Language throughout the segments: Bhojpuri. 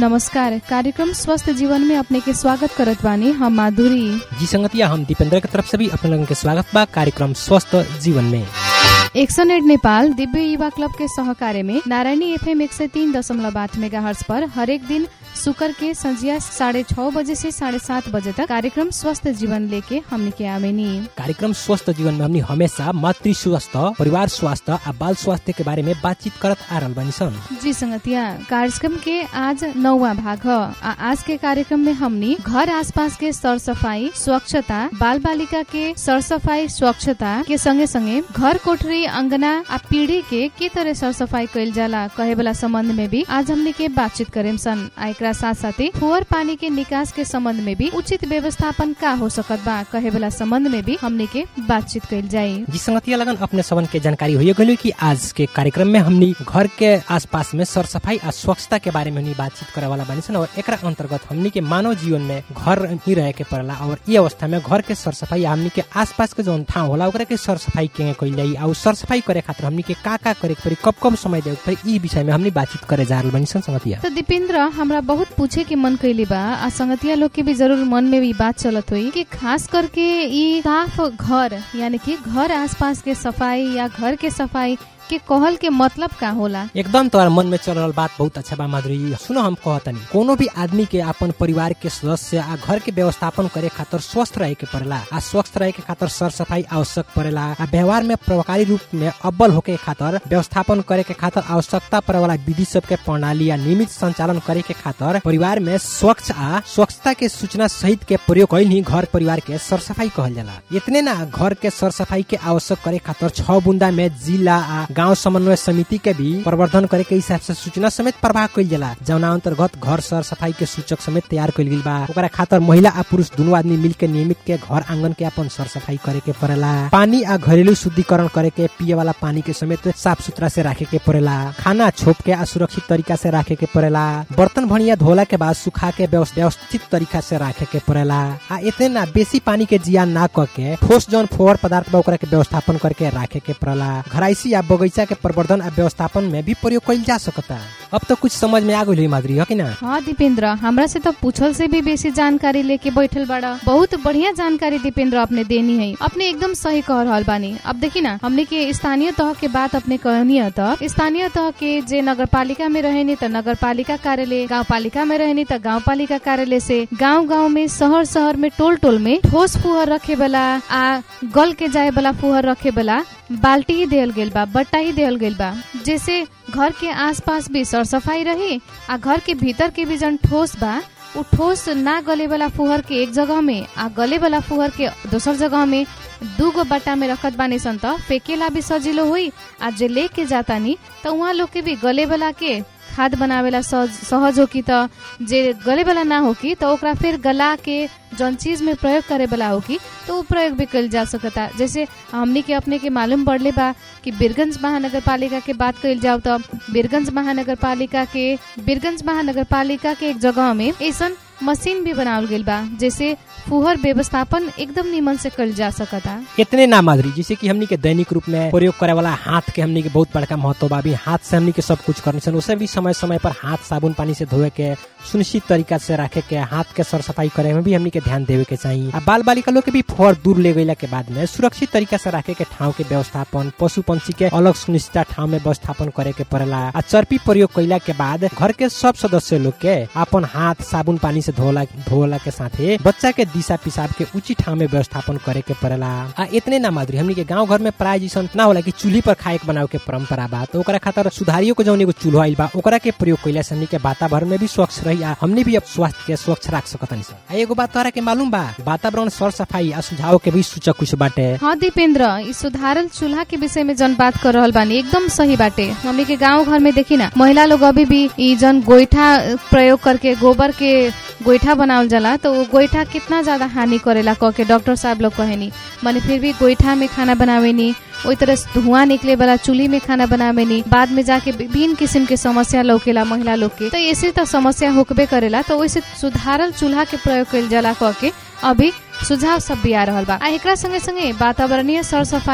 नमस्कार कार्यक्रम स्वस्थ जीवन में अपने के स्वागत करत बानी हम माधुरी जी संगतिया हम दीपेंद्र के तरफ से भी अपने लोगन के स्वागत बा कार्यक्रम स्वस्थ जीवन में एक्सन एड नेपाल दिव्य युवा क्लब के सहकार्य में नारायणी एफएम एक सौ तीन दशमलव आठ मेगा हर्स पर हरेक दिन शुक्र के संजिया साढ़े छह बजे से साढ़े सात बजे तक कार्यक्रम स्वस्थ जीवन लेके हमने के आवेनी कार्यक्रम स्वस्थ जीवन में हमनी हमेशा मातृ स्वास्थ्य परिवार स्वास्थ्य आ बाल स्वास्थ्य के बारे में बातचीत करत आ रहल बानी सन जी संगतिया कार्यक्रम के आज नौवा भाग ह आ आज के कार्यक्रम में हमनी घर आसपास के सर सफाई स्वच्छता बाल बालिका के सर सफाई स्वच्छता के संगे संगे घर कोठरी अंगना आ पीढ़ी के के तरह सर सफाई कैल जाला कहे वाला संबंध में भी आज हमनी के बातचीत करेम सन आ एकरा साथ साथे फुअर पानी के निकास के संबंध में भी उचित व्यवस्थापन का हो सकत बा कहे वाला संबंध में भी हमनी के बातचीत कैल जाये जी संगतिया लगन अपने सबन के जानकारी हो गई कि आज के कार्यक्रम में हमनी घर के आसपास में सर सफाई आ स्वच्छता के बारे में हमनी बातचीत करे वाला बानी सन और एकरा अंतर्गत हमनी के मानव जीवन में घर ही रहे के पड़ला और ये अवस्था में घर के सर सफाई हमनी के आसपास के जौन ठाव होला ओकरा के सर सफाई के कैल जाई और सर सफाई करे खातिर हमनी के का का करे के पड़ी कब कब समय देवे के पड़ी ई विषय में हमनी बातचीत करे जा रहल बानी सन संगतिया तो दीपेंद्र हमरा बहुत पूछे के मन कैली बा आ संगतिया लोग के भी जरूर मन में भी बात चलत हुई कि खास करके ई साफ घर यानी कि घर आसपास के सफाई या घर के सफाई के कहल के मतलब का होला एकदम तोहर मन में चल रहल बात बहुत अच्छा बा माधुरी सुनो हम कहतनी कोनो भी आदमी के अपन परिवार के सदस्य आ घर के व्यवस्थापन करे खातिर स्वस्थ रहे के पड़ेला आ स्वस्थ रहे के खातिर सर सफाई आवश्यक पड़ेला आ व्यवहार में प्रभावकारी रूप में अव्वल होके खातिर व्यवस्थापन करे के खातिर आवश्यकता पड़े वाला विधि सब के प्रणाली या नियमित संचालन करे के खातिर परिवार में स्वच्छ आ स्वच्छता के सूचना सहित के प्रयोग कैल ही घर परिवार के सर सफाई कहल जाला इतने ना घर के सर सफाई के आवश्यक करे खातिर छह बुंदा में जिला आ गांव समन्वय समिति के भी प्रवर्धन करे के हिसाब से सूचना समेत प्रवाह कैल जाला जौना अंतर्गत घर सर सफाई के सूचक समेत तैयार कैल गेल बा ओकरा खातिर महिला आ पुरुष दोनों आदमी मिल के नियमित के घर आंगन के अपन सर सफाई करे के पड़ेला पानी आ घरेलू शुद्धिकरण करे के पिए वाला पानी के समेत साफ सुथरा से रखे के पड़ेला खाना छोप के आ सुरक्षित तरीका से रखे के पड़ेला बर्तन भणिया धोला के बाद सुखा के व्यवस- व्यवस्थित तरीका से रखे के पड़ेला आ इतने ना बेसी पानी के जियान ना क के ठोस जौन फोवर पदार्थ बा ओकरा के व्यवस्थापन करके रखे के पड़ेला घराइसी या बगीचा के प्रवर्धन आ व्यवस्थापन में भी प्रयोग कइल जा सकता अब तो कुछ समझ में आ गई माधुरी है कि ना हाँ दीपेंद्र हमरा से तो पूछल से भी बेसी जानकारी लेके बैठल बाड़ा बहुत बढ़िया जानकारी दीपेंद्र अपने देनी है अपने एकदम सही कह रहल बानी अब देखी ना हमने के स्थानीय तह के बात अपने कहनी है तो स्थानीय तह के जे नगर पालिका में रहेनी तो नगर पालिका कार्यालय गाँव पालिका में रहेनी तो गाँव पालिका कार्यालय से गाँव गाँव में शहर शहर में टोल टोल में ठोस फुहर रखे वाला आ गल के जाए वाला फुहर रखे वाला बाल्टी ही देल गेल बा बट्टा ही देल गेल बा जैसे घर के आसपास भी सर सफाई रही आ घर के भीतर के भी जन ठोस बा उ ठोस ना गले वाला फुहर के एक जगह में आ गले वाला फुहर के दोसर जगह में दूगो बट्टा में रखत बानी सन त फेकेला भी सजिलो हुई आ जे लेके जाता नी त उहाँ लोग के भी गले वाला के खाद बनावेला सहज सहज हो कि त जे गले वाला ना हो कि त ओकरा फिर गला के जौन चीज में प्रयोग करे वाला हो कि तो उ प्रयोग भी कइल जा सकता जैसे हमनी के अपने के मालूम पड़ले बा कि बीरगंज महानगर पालिका के बात कइल जाओ तो बीरगंज महानगर पालिका के बीरगंज महानगर पालिका के एक जगह में ऐसन मशीन भी बनावल गेल बा जैसे फुहर व्यवस्थापन एकदम निमन से कइल जा सकता इतने ना माधुरी जैसे कि हमनी के दैनिक रूप में प्रयोग करे वाला हाथ के हमनी के बहुत बड़का महत्व बा अभी हाथ से हमनी के सब कुछ करनी सन उसे भी समय समय पर हाथ साबुन पानी से धोए के सुनिश्चित तरीका से रखे के हाथ के सर सफाई करे में भी हमनी के ध्यान देवे के चाहिए आ बाल बालिका लोग के भी फोर दूर ले गईला के बाद में सुरक्षित तरीका से रखे के ठाव के व्यवस्थापन पशु पंछी के अलग सुनिश्चित ठाव में व्यवस्थापन करे के पड़ेला आ चर्पी प्रयोग कैला के बाद घर के सब सदस्य लोग के अपन हाथ साबुन पानी से धोला धोला के साथे बच्चा के दिशा पिसाब के उचित ठाव में व्यवस्थापन करे के पड़ेला आ इतने ना माधुरी हमनी के गांव घर में प्राय जैसन ना होला कि चूल्ही पर खाए के बनावे के परंपरा बा तो ओकरा खातिर सुधारियों के जौन एगो चूल्हा आइल बा ओकरा के प्रयोग कैला से हमनी के वातावरण में भी स्वच्छ रही आ हमनी भी अब स्वास्थ्य के स्वच्छ रख सकतनी सन आ एगो बात तोहरा के मालूम बा वातावरण सर सफाई आ सुझाव के भी सूचक कुछ बाटे हाँ दीपेंद्र ई सुधारल चूल्हा के विषय में जन बात कर रहल बानी एकदम सही बाटे हमनी के गांव घर में देखी ना महिला लोग अभी भी ई जन गोईठा प्रयोग करके गोबर के गोईठा बनावल जाला तो वो गोईठा कितना ज्यादा हानि करेला कह के डॉक्टर साहब लोग कहेनी माने फिर भी गोईठा में खाना बनावेनी ओई तरह से धुआं निकले वाला चूल्ही में खाना बनावेनी बाद में जाके विभिन्न किस्म के समस्या लौकेला महिला लोग के तो ऐसे तो समस्या होकबे करेला तो वैसे सुधारल चूल्हा के प्रयोग कइल जाला कह के अभी सुझाव सब भी आ रहल बा आ एकरा संगे संगे वातावरणीय सर सफाई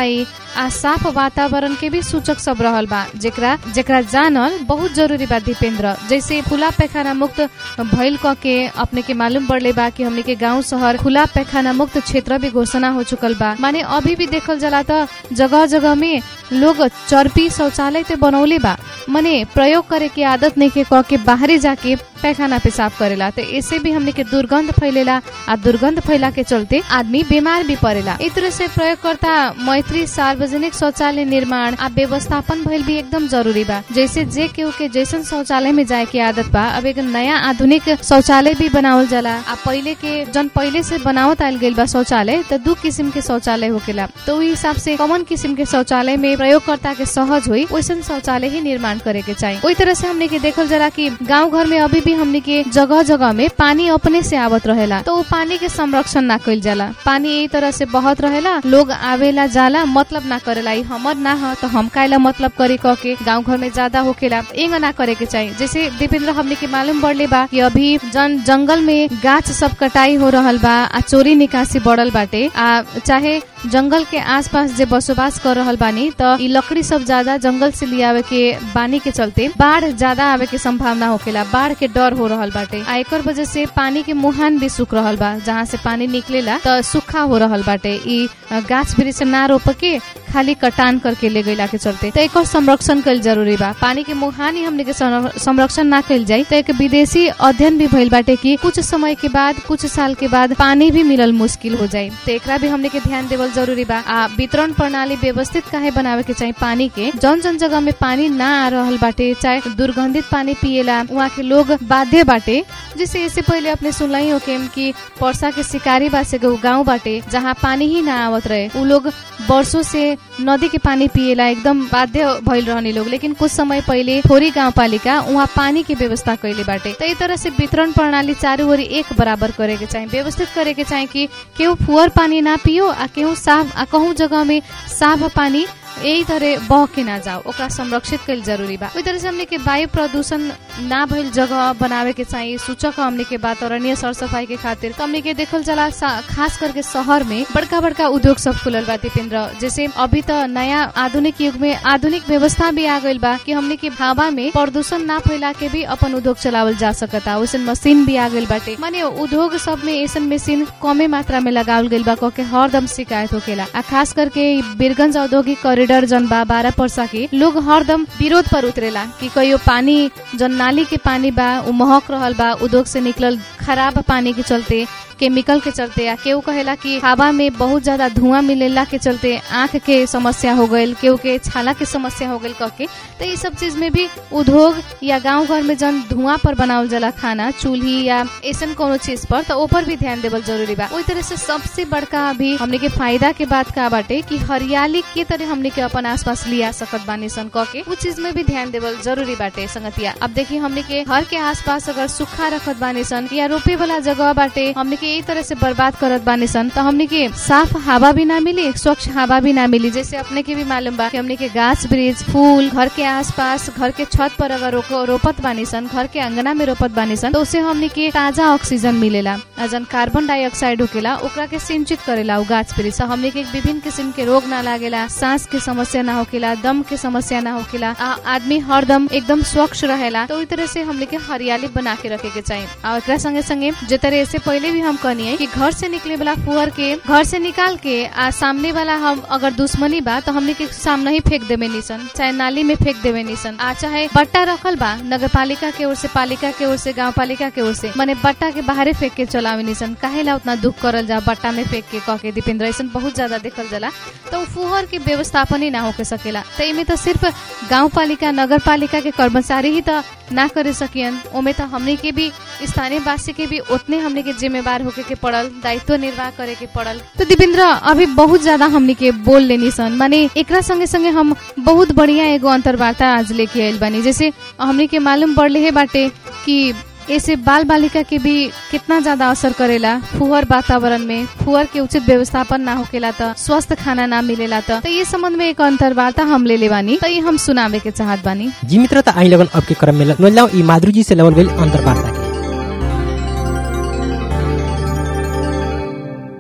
आ साफ वातावरण के भी सूचक सब रहल बा जेकरा जेकरा जानल बहुत जरूरी बा दीपेंद्र जैसे खुला पैखाना मुक्त भइल क के अपने के मालूम पड़ले बा कि हमने के गांव शहर खुला पैखाना मुक्त क्षेत्र भी घोषणा हो चुकल बा माने अभी भी देखल जाला त जगह जगह में लोग चर्पी शौचालय ते बनौले बा मने प्रयोग करे के आदत नहीं के कह के बाहरी जाके पैखाना पेशाब करेला तो इससे भी हमने के दुर्गंध फैलेला आ दुर्गंध फैला के चलते आदमी बीमार भी पड़ेला इस तरह से प्रयोगकर्ता मैत्री सार्वजनिक शौचालय निर्माण आ व्यवस्थापन भइल भी एकदम जरूरी बा जैसे जे केहू के जैसन शौचालय में जाए के आदत बा अब एक नया आधुनिक शौचालय भी बनावल जाला आ पहिले के जन पहिले से बनावत आयल गइल बा शौचालय तो दू किसिम के शौचालय होकेला तो उही हिसाब से कॉमन किसिम के शौचालय में प्रयोगकर्ता के सहज हुई वैसन शौचालय ही निर्माण करे के चाहिए वही तरह से हमने के देखल जाला कि गांव घर में अभी भी हमने के जगह जगह में पानी अपने से आवत रहेला तो वो पानी के संरक्षण ना कइल जाला पानी यही तरह से बहत रहेला लोग आवेला जाला मतलब ना करेला ई हमर ना ह तो हम काहेला मतलब करे कह के गांव घर में ज्यादा होकेला एंग ना करे के चाहिए जैसे दीपेंद्र हमने के मालूम बढ़ले बा कि अभी जन जंगल में गाछ सब कटाई हो रहल बा आ चोरी निकासी बढ़ल बाटे आ चाहे जंगल के आसपास जे बसोबास कर रहल बानी त ई लकड़ी सब ज्यादा जंगल से लियावे के बानी के चलते बाढ़ ज्यादा आवे के संभावना होकेला बाढ़ के डर हो रहल बाटे आ एकर वजह से पानी के मुहान भी सूख रहल बा जहाँ से पानी निकलेला त सूखा हो रहल बाटे ई गाछ वृक्ष ना रोप के खाली कटान करके ले गईला के चलते तो एकर संरक्षण कईल जरूरी बा पानी के मुहान ही हमने के संरक्षण ना कईल जाई तो एक विदेशी अध्ययन भी भइल बाटे कि कुछ समय के बाद कुछ साल के बाद पानी भी मिलल मुश्किल हो जाई तो एकरा भी हमने के ध्यान देवल जरूरी बा आ वितरण प्रणाली व्यवस्थित काहे बनावे के चाहिए पानी के जौन जौन जगह में पानी ना आ रहल बाटे चाहे दुर्गंधित पानी पिएला वहाँ के लोग बाध्य बाटे जैसे इससे पहले अपने सुनला ही होके कि पर्सा के शिकारी बा से गाँव बाटे जहाँ पानी ही ना आवत रहे उ लोग वर्षों से नदी के पानी पिएला एकदम बाध्य भइल रहने लोग लेकिन कुछ समय पहले थोड़ी गाँव पालिका वहाँ पानी के व्यवस्था कैले बाटे तो तरह से वितरण प्रणाली चारू ओरी एक बराबर करे के चाहिए व्यवस्थित करे के चाहिए कि केहू फुअर पानी ना पियो आ केहू साफ आ कहूँ जगह में साफ पानी यही तरह बह के ना जाओ ओकरा संरक्षित कईल जरूरी बा ओई तरह से हमने के वायु प्रदूषण ना भइल जगह बनावे के चाहिए सूचक हमने के वातावरणीय सर सफाई के खातिर तो हमने के देखल जाला खास करके शहर में बड़का बड़का उद्योग सब खुलल बा दीपेंद्र जैसे अभी तो नया आधुनिक युग में आधुनिक व्यवस्था भी आ गइल बा कि हमने के हवा में प्रदूषण ना फैला के भी अपन उद्योग चलावल जा सकता वैसन मशीन भी आ गइल बाटे माने उद्योग सब में ऐसन मशीन कमे मात्रा में लगावल गइल बा कह के हरदम शिकायत होकेला आ खास करके बीरगंज औद्योगिक कॉरिडोर जन बा बारह परसा के लोग हरदम विरोध पर उतरेला कि कहियो पानी जन नाली के पानी बा उ महक रहल बा उद्योग से निकलल खराब पानी के चलते केमिकल के चलते या केहू कहेला कि हवा में बहुत ज्यादा धुआं मिलेला के चलते आंख के समस्या हो गईल केहू के छाला के समस्या हो गईल कह के तो ये सब चीज में भी उद्योग या गांव घर में जन धुआं पर बनावल जाला खाना चूल्ही या ऐसा कोनो चीज पर तो ऊपर भी ध्यान देवल जरूरी बा ओई तरह से सबसे बड़का अभी हमने के फायदा के बात का बाटे कि हरियाली के तरह हमने के अपन आसपास लिया सकत बानी सन कह के उ चीज में भी ध्यान देवल जरूरी बाटे संगतिया अब देखिए हमने के घर के आसपास अगर सूखा रखत बानी सन या रोपे वाला जगह बाटे हमने के यही तरह से बर्बाद करत बानी सन तो हमने के साफ हवा भी ना मिली स्वच्छ हवा भी ना मिली जैसे अपने के भी मालूम बा कि हमने के गाछ वृक्ष फूल घर के आसपास घर के छत पर अगर रोपत बानी सन घर के अंगना में रोपत बानी सन तो उससे हमने के ताजा ऑक्सीजन मिलेला जन कार्बन डाइऑक्साइड होकेला ओकरा के सिंचित करेला उ गाछ वृक्ष हमने के विभिन्न किस्म के रोग ना लागेला सांस के समस्या ना होकेला दम के समस्या ना होकेला आदमी हरदम एकदम स्वच्छ रहेला तो तरह से हमने के हरियाली बना के रखे के चाहिए और एकरा संगे संगे जे तरह से पहले भी हम कहनी कि घर से निकले वाला फुहर के घर से निकाल के आ सामने वाला हम अगर दुश्मनी बा तो हमने के सामने ही फेंक देवे निसन चाहे नाली में फेंक देवे निसन आ चाहे बट्टा रखल बा नगर पालिका के ओर से पालिका के ओर से गाँव पालिका के ओर से मैंने बट्टा के बाहरे फेंक के चलावे निसन काहेला उतना दुख करल जा बट्टा में फेंक के कह के दीपेंद्र ऐसा बहुत ज्यादा देखल जाला तो फुहर के व्यवस्थापन ही ना होके सकेला तो इमे तो सिर्फ गाँव पालिका नगर पालिका के कर्मचारी ही तो ना करे सकियन ओमे तो हमने के भी स्थानीय वासी के भी उतने हमने के जिम्मेवार होके के पड़ल दायित्व निर्वाह करे के पड़ल तो दीपेंद्र अभी बहुत ज्यादा हमने के बोल लेनी सन माने एकरा संगे संगे हम बहुत बढ़िया एगो अंतर्वार्ता आज लेके आयल बानी जैसे हमने के मालूम पड़ले है बाटे कि ऐसे बाल बालिका के भी कितना ज्यादा असर करेला फुहर वातावरण में फुहर के उचित व्यवस्थापन ना होकेला त स्वस्थ खाना ना मिलेला त ये संबंध में एक अंतर्वार्ता हम ले ले बानी तो ये हम सुनावे के चाहत बानी जी मित्र त आई लगन अब के क्रम में नोलाओ ई माधुरी जी से लेवल गई अंतर्वार्ता के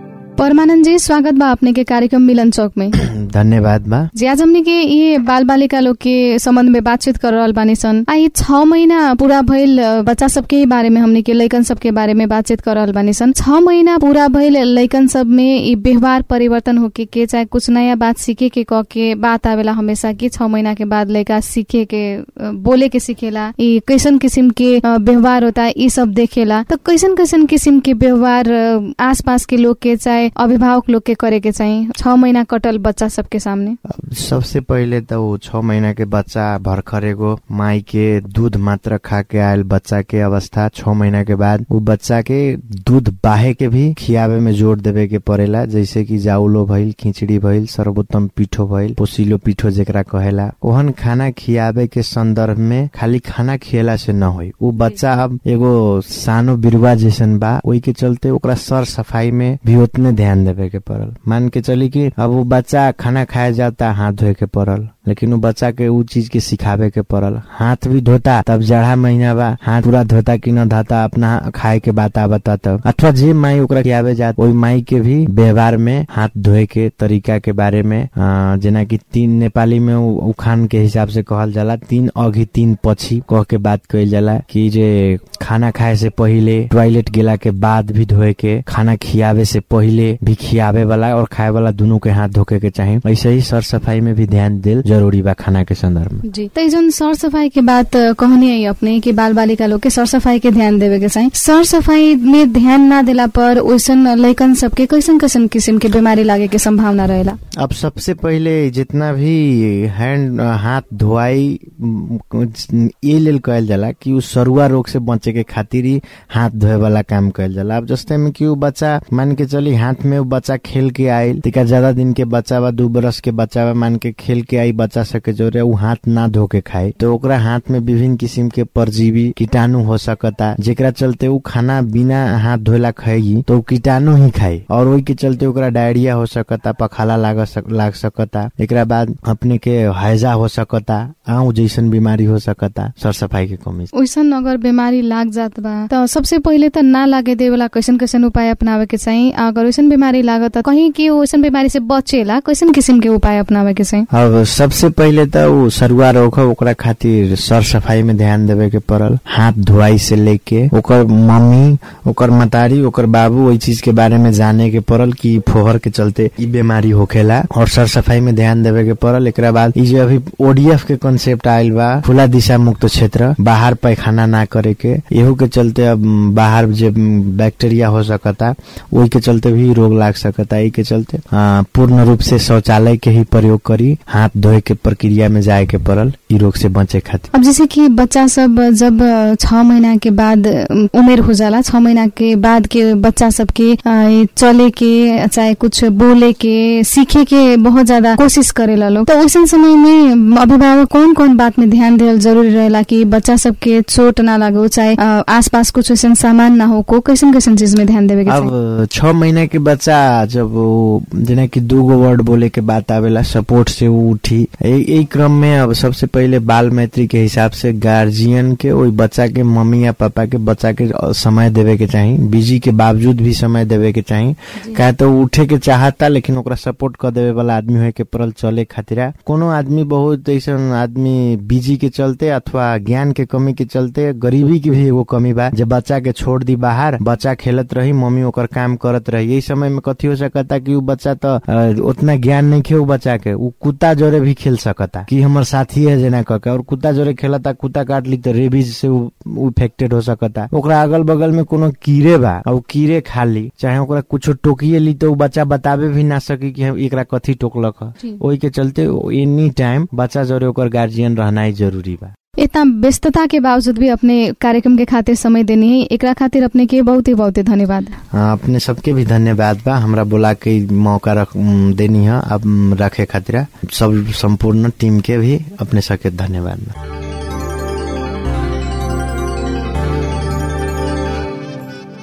परमानंद जी स्वागत बा अपने के कार्यक्रम मिलन चौक में धन्यवाद बा जी आज हमने के ये बाल बालिका लोग के संबंध में बातचीत कर रहल बानी सन आ ये छ महीना पूरा भइल अ, बच्चा सबके ही बारे में हमने के लइकन सबके बारे में बातचीत कर रहल बानी सन छ महीना पूरा भइल लइकन सब में ये व्यवहार परिवर्तन होके के चाहे कुछ नया बात सीखे के कह के बात आवेला हमेशा कि छ महीना के बाद लइका सीखे के अ, बोले के सीखेला ये कैसन किसिम के अ, व्यवहार होता है ये सब देखेला तो कैसन कैसन किसिम के व्यवहार अ, आसपास के लोग के चाहे अभिभावक लोग के करे के चाहिए छ महीना कटल बच्चा सबके सामने अब सबसे पहिले त ऊ छ महीना के बच्चा भर्खर एगो माई के दूध मात्र खा के आयल बच्चा के अवस्था छ महीना के बाद ऊ बच्चा के दूध बाहे के भी खियावे में जोर देवे के पड़ेला जैसे कि जाउलो भइल खिचड़ी भइल सर्वोत्तम पीठो भइल पोसिलो पीठो जेकरा कहेला ओहन खाना खियावे के संदर्भ में खाली खाना खियला से न होई ऊ बच्चा अब एगो सानो बिरुवा जैसन बा ओई के चलते ओकरा सर सफाई में भी उतने ध्यान देवे के पड़ल मान के चली कि अब वो बच्चा खाना खाए जाता हाथ धोए के पड़ल लेकिन वो बच्चा के ऊ चीज के सिखावे के पड़ल हाथ भी धोता तब जाड़ा महीना बा हाथ पूरा धोता कि न धोता अपना खाए के बात आवता तब अथवा जे माई ओकरा खियावे जात ओई माई के भी व्यवहार में हाथ धोए के तरीका के बारे में अ, जेना कि तीन नेपाली में उ- उखान के हिसाब से कहल जाला तीन अघि तीन पछि कह के बात कइल जाला कि जे खाना खाए से पहिले टॉयलेट गेला के बाद भी धोए के खाना खियावे से पहिले भी खियावे वाला और खाए वाला दोनों के हाथ धोके के चाही ऐसे ही सर सफाई में भी ध्यान दिल जरूरी बा खाना के संदर्भ में जी तो जन सर सफाई के बात अ, कहनी है अपने कि बाल बालिका लोग के सर सफाई के ध्यान देवे के चाहिए सर सफाई में ध्यान ना दिला पर वैसन लइकन सबके कैसन कैसन किसिम के बीमारी लागे के संभावना रहेला अब सबसे पहिले जितना भी हैंड हाथ धोआई म, ये लेल कहल जाला कि उ सरुआ रोग से बचे के खातिर ही हाथ धोए वाला काम कहल जाला अब जस्ते में कि उ बच्चा मान के चली हाथ में उ बच्चा खेल के आयल तिका ज्यादा दिन के बच्चा बा दू बरस के बच्चा बा मान के खेल के आई बच्चा सके जोरे उ हाथ ना धो के खाए तो ओकरा हाथ में विभिन्न किस्म के परजीवी कीटाणु हो सकता जेकरा चलते उ खाना बिना हाथ धोला खाएगी तो उ कीटाणु ही खाई और वही के चलते ओकरा डायरिया हो सकता पखाला लाग सक, लाग सकता एकरा बाद अपने के हैजा हो सकता आऊ जैसन बीमारी हो सकता सर सफाई के कमी से। वैसन अगर बीमारी लाग जात बा तो सबसे पहिले त ना लागे देवेला कैसन कैसन उपाय अपनावे के चाहिए अगर वैसन बीमारी लागत त कहीं कि वैसन बीमारी से बचेला कैसन किसिम के उपाय अपनावे के चाहिए अब सबसे पहिले त उ सरुआ रोग हो ओकरा खातिर सर सफाई में ध्यान देवे के पड़ल हाथ धोआई से लेके ओकर मम्मी ओकर मतारी ओकर बाबू ओई चीज के बारे में जाने के पड़ल कि फोहर के चलते ई बीमारी होखेला और सर सफाई में ध्यान देवे के पड़ल एकरा बाद ई जो अभी ओडीएफ के कंसेप्ट आयल बा खुला दिशा मुक्त क्षेत्र बाहर पैखाना ना करे के एहू के चलते अब बाहर जे बैक्टीरिया हो सकता ओई के चलते भी रोग लाग सकता ई के चलते आ, पूर्ण रूप से शौचालय के ही प्रयोग करी हाथ धोए के प्रक्रिया में जाए के पड़ल ई रोग से बचे खातिर अब जैसे कि बच्चा सब जब छ महीना के बाद अम, उमेर हो जाला छ महीना के बाद के बच्चा सबके अ, ये चले के चाहे कुछ बोले के सीखे के बहुत ज्यादा कोशिश करेला लोग तो वैसन समय में अभिभावक कौन कौन बात में ध्यान देवल जरूरी रहेला कि बच्चा सबके चोट ना लागो चाहे अ, आसपास कुछ वैसन सामान ना हो को कैसन कैसन चीज में ध्यान देवे के चाहिए अब छ महीना के बच्चा जब वो जेना कि दूगो वर्ड बोले के बात आवेला सपोर्ट से वो उठी यही क्रम में अब सबसे पहिले बाल मैत्री के हिसाब से गार्जियन के ओई बच्चा के मम्मी या पापा के बच्चा के समय देवे के चाही बिजी के बावजूद भी समय देवे के चाही काहे तो उ उठे के चाहता लेकिन ओकरा सपोर्ट कर देवे वाला आदमी होए के पड़ल चले खातिर कोनो आदमी बहुत ऐसन आदमी बिजी के चलते अथवा ज्ञान के कमी के चलते गरीबी की भी एगो कमी बा जे बच्चा के छोड़ दी बाहर बच्चा खेलत रही मम्मी ओकर काम करत रही यही समय में कथी हो सकता कि उ बच्चा तो अ, उतना ज्ञान नहीं खे उ बच्चा के उ कुत्ता जोरे भी खेल सकता कि हमर साथी है जेना कह के और कुत्ता जोरे खेलता कुत्ता काट ली तो रेबीज से उ इफेक्टेड हो सकता ओकरा अगल बगल में कोनो कीड़े बा और उ कीड़े खा ली चाहे ओकरा कुछो टोकिए ली तो उ बच्चा बतावे भी ना सकी कि हम एकरा कथी टोकलक ह जी। ओही के चलते एनी टाइम बच्चा जोरे ओकर गार्जियन रहनाइ जरूरी बा इतना व्यस्तता के बावजूद भी अपने कार्यक्रम के खातिर समय देनी है एकरा खातिर अपने के बहुत ही बहुत ही धन्यवाद हाँ, अपने सबके भी धन्यवाद बा हमरा बोला के इ मौका रख उम, देनी है अब उम, रखे खातिर सब संपूर्ण टीम के भी अपने सबके धन्यवाद बा जी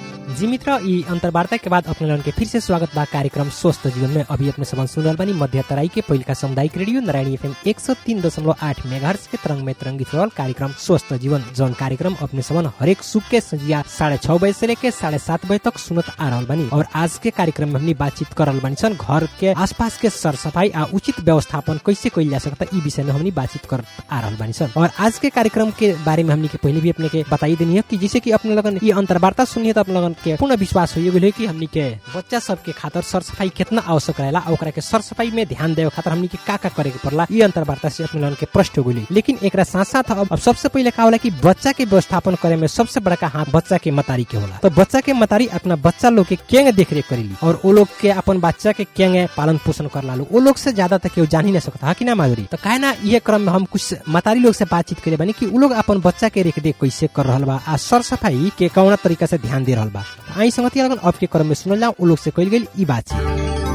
जी मित्र ई अंतर्वार्ता के बाद अपने लोगन के फिर से स्वागत बा कार्यक्रम स्वस्थ जीवन में अभी अपने सबन सुन रहल बानी मध्य तराई के पहिलका सामुदायिक रेडियो नारायणी एफएम एक सौ तीन दशमलव आठ मेगाहर्ट्ज के तरंग में तरंगित रहल कार्यक्रम स्वस्थ जीवन जौन कार्यक्रम अपने सबन हरेक सुख के संजिया साढ़े छह बजे से लेके साढ़े सात बजे तक सुनत आ रहल बानी और आज के कार्यक्रम में हमनी बातचीत कर रहल बानी सन घर के आसपास के सर सफाई आ उचित व्यवस्थापन कैसे कैल जा सकता ई विषय में हमनी बातचीत कर आ रहल बानी सन और आज के कार्यक्रम के बारे में हमनी के पहले भी अपने के बताई देनी है कि जैसे कि अपने लगन ये अंतर्वार्ता सुनिए तो अपने लगन के पूर्ण विश्वास हो गेल है कि हमनी के बच्चा सब के खातिर सर सफाई कितना आवश्यक रहेला और ओकरा के सर सफाई में ध्यान देवे खातिर हमनी के का का करे के पड़ला ये अंतर्वार्ता से अपने लगन के प्रश्न हो गेली लेकिन एक साथ साथ अब, अब सबसे पहले का होला कि बच्चा के व्यवस्थापन करे में सबसे बड़का हाथ बच्चा के मतारी के होला तो बच्चा के मतारी अपना बच्चा लोग के केंगे देख रेख करेली और वो लोग के अपन बच्चा के केंगे पालन पोषण कर ला वो लोग से ज्यादा तक केहू जान ही नहीं सकता है कि ना माधुरी तो काहे ना ये क्रम में हम कुछ मतारी लोग से बातचीत करे बानी कि उ लोग अपन बच्चा के रेख देख कैसे कर रहल बा आ सर सफाई के कौना तरीका से ध्यान दे रहल बा आई संगति लगन अब के क्रम में सुनल जाओ उ लोग से कइल गेल ई बातचीत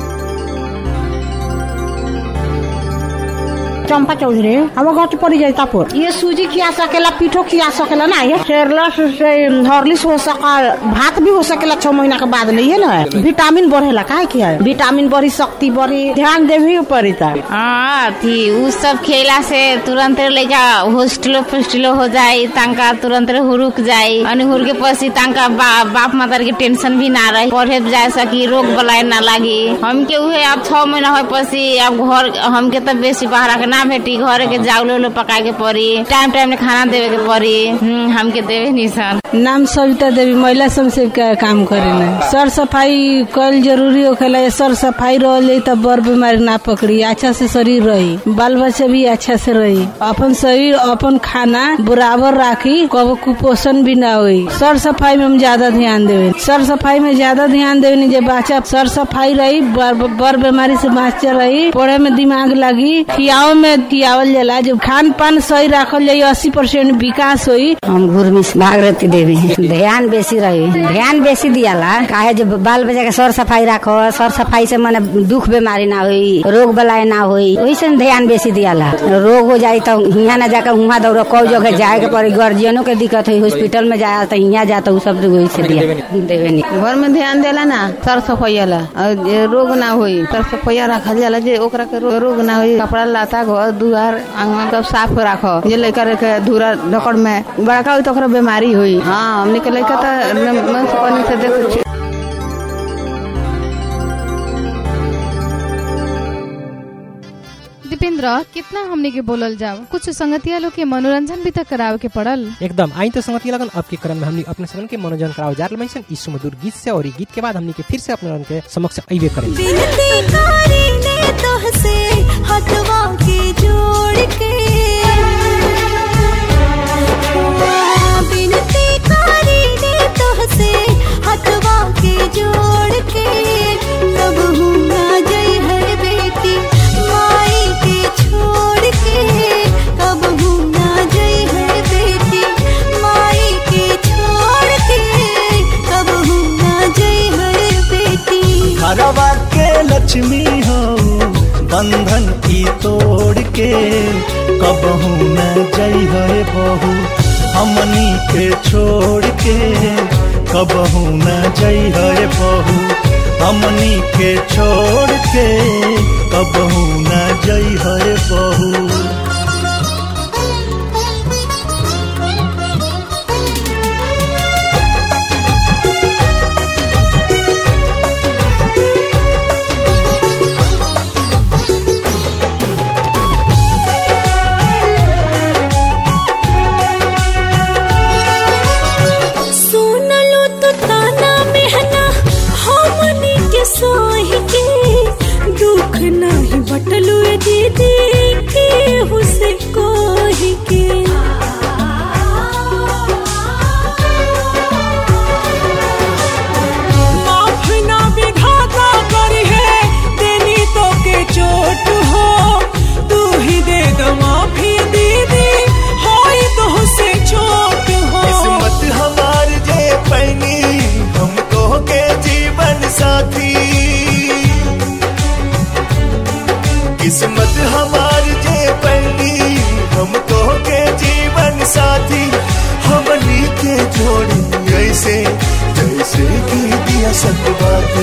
चंपा चौधरी हम घर पड़ी जाए तापुर ये सूजी खिया सकेला पीठो खिया सकेला ना ये शेरलस से हॉर्लिक्स हो सका भात भी हो सकेला छह महीना के बाद लिए ना विटामिन बढ़ेला काहे किया विटामिन बढ़ी शक्ति बढ़ी ध्यान देवी पड़ी था हाँ थी उ सब खेला से तुरंत लइका होस्टलो फुस्टलो हो जाए तांका तुरंत हुरुक जाए अनि हुरके पछि तांका बा, बाप मातार के टेंशन भी ना रहे पढ़े जाए सकी रोग बलाय ना लागी हमके उहे अब छह महीना हो पछि अब घर हमके तो बेसी बाहर के ना भेटी घर के जाउलो उलो पकाए के पड़ी टाइम टाइम खाना देवे के पड़ी हम्म, हमके देवे नहीं सन नाम सविता देवी महिला समसेव का काम करे सर सफाई कल जरूरी होखेला सर सफाई रहे तब बड़ बीमारी ना पकड़ी अच्छा से शरीर रही बाल बच्चा भी अच्छा से रही अपन शरीर अपन खाना बराबर राखी कबो कुपोषण भी ना हुई सर सफाई में हम ज्यादा ध्यान देवे सर सफाई में ज्यादा ध्यान देवे जे बच्चा सर सफाई रही बड़ बड़ बीमारी से बच्चा रही पढ़े में दिमाग लगी खियाओ में खियावल जाला जब खान पान सही रखल जाये अस्सी परसेंट विकास हुई हम घुरमिस भागरती देवी ध्यान बेसी रही ध्यान बेसी दियाला काहे जब बाल बच्चा के सर सफाई राखो सर सफाई से मने दुख बीमारी ना होई रोग बलाय ना होई वही से ध्यान बेसी दियाला रोग हो जाई तो हियाँ ना जाकर वहाँ दौड़ो कौ जगह जाए के पड़ी गार्जियनों के दिक्कत हुई हॉस्पिटल में जाए तो हियाँ जाता उ सब वही से दिया देवे नहीं घर में ध्यान देला ना सर सफैया और जे रोग ना होई सर सफैया रखल जाला जे ओकरा के रो- रोग ना होई कपड़ा लता घर दुआर आंगन सब साफ रखो जे लड़का के धूरा ढकड़ में बड़का होई तो ओकरा बीमारी होई हाँ हमने के लड़का तो मन से पानी से देख दीपेंद्र कितना हमने के बोलल जाओ कुछ संगतिया लोग के मनोरंजन भी तो करावे के पड़ल एकदम आई तो संगति लगन अब के क्रम में हमनी अपने सबन के मनोरंजन कराओ जार लमैसन इस सुमधुर गीत से और ई गीत के बाद हमनी के फिर से अपने लगन के समक्ष अइबे करें बिनती करीने तोहसे हथवा के जोड़ के बिनती करीने तोहसे हथवा के जोड़ के कब हूँ ना जई है बेटी माई के छोड़ के कब हूँ ना जई है बेटी माई के छोड़ के कब हूँ ना जई है बेटी घरवा के लक्ष्मी हो बंधन की तोड़ के कबहू न जई है बहू हमनी के छोड़ के कबहू न जई है बहू हमनी के छोड़ के कबहू न जई है बहू सुन लो तो ताना मेहना हमनी के सोही के दुख नहीं बटलू ए दीदी के हुसे कोही के माफ ना विधाता करी है देनी तो के चोट हो तू ही दे दो माफी दीदी होई तो से चोट हो किस्मत हमार जे पैनी हमको के जीवन साथी किस्मत हमार जे पैनी हमको के जीवन साथी हमनी के जोड़ी ऐसे जैसे कि असत बाटे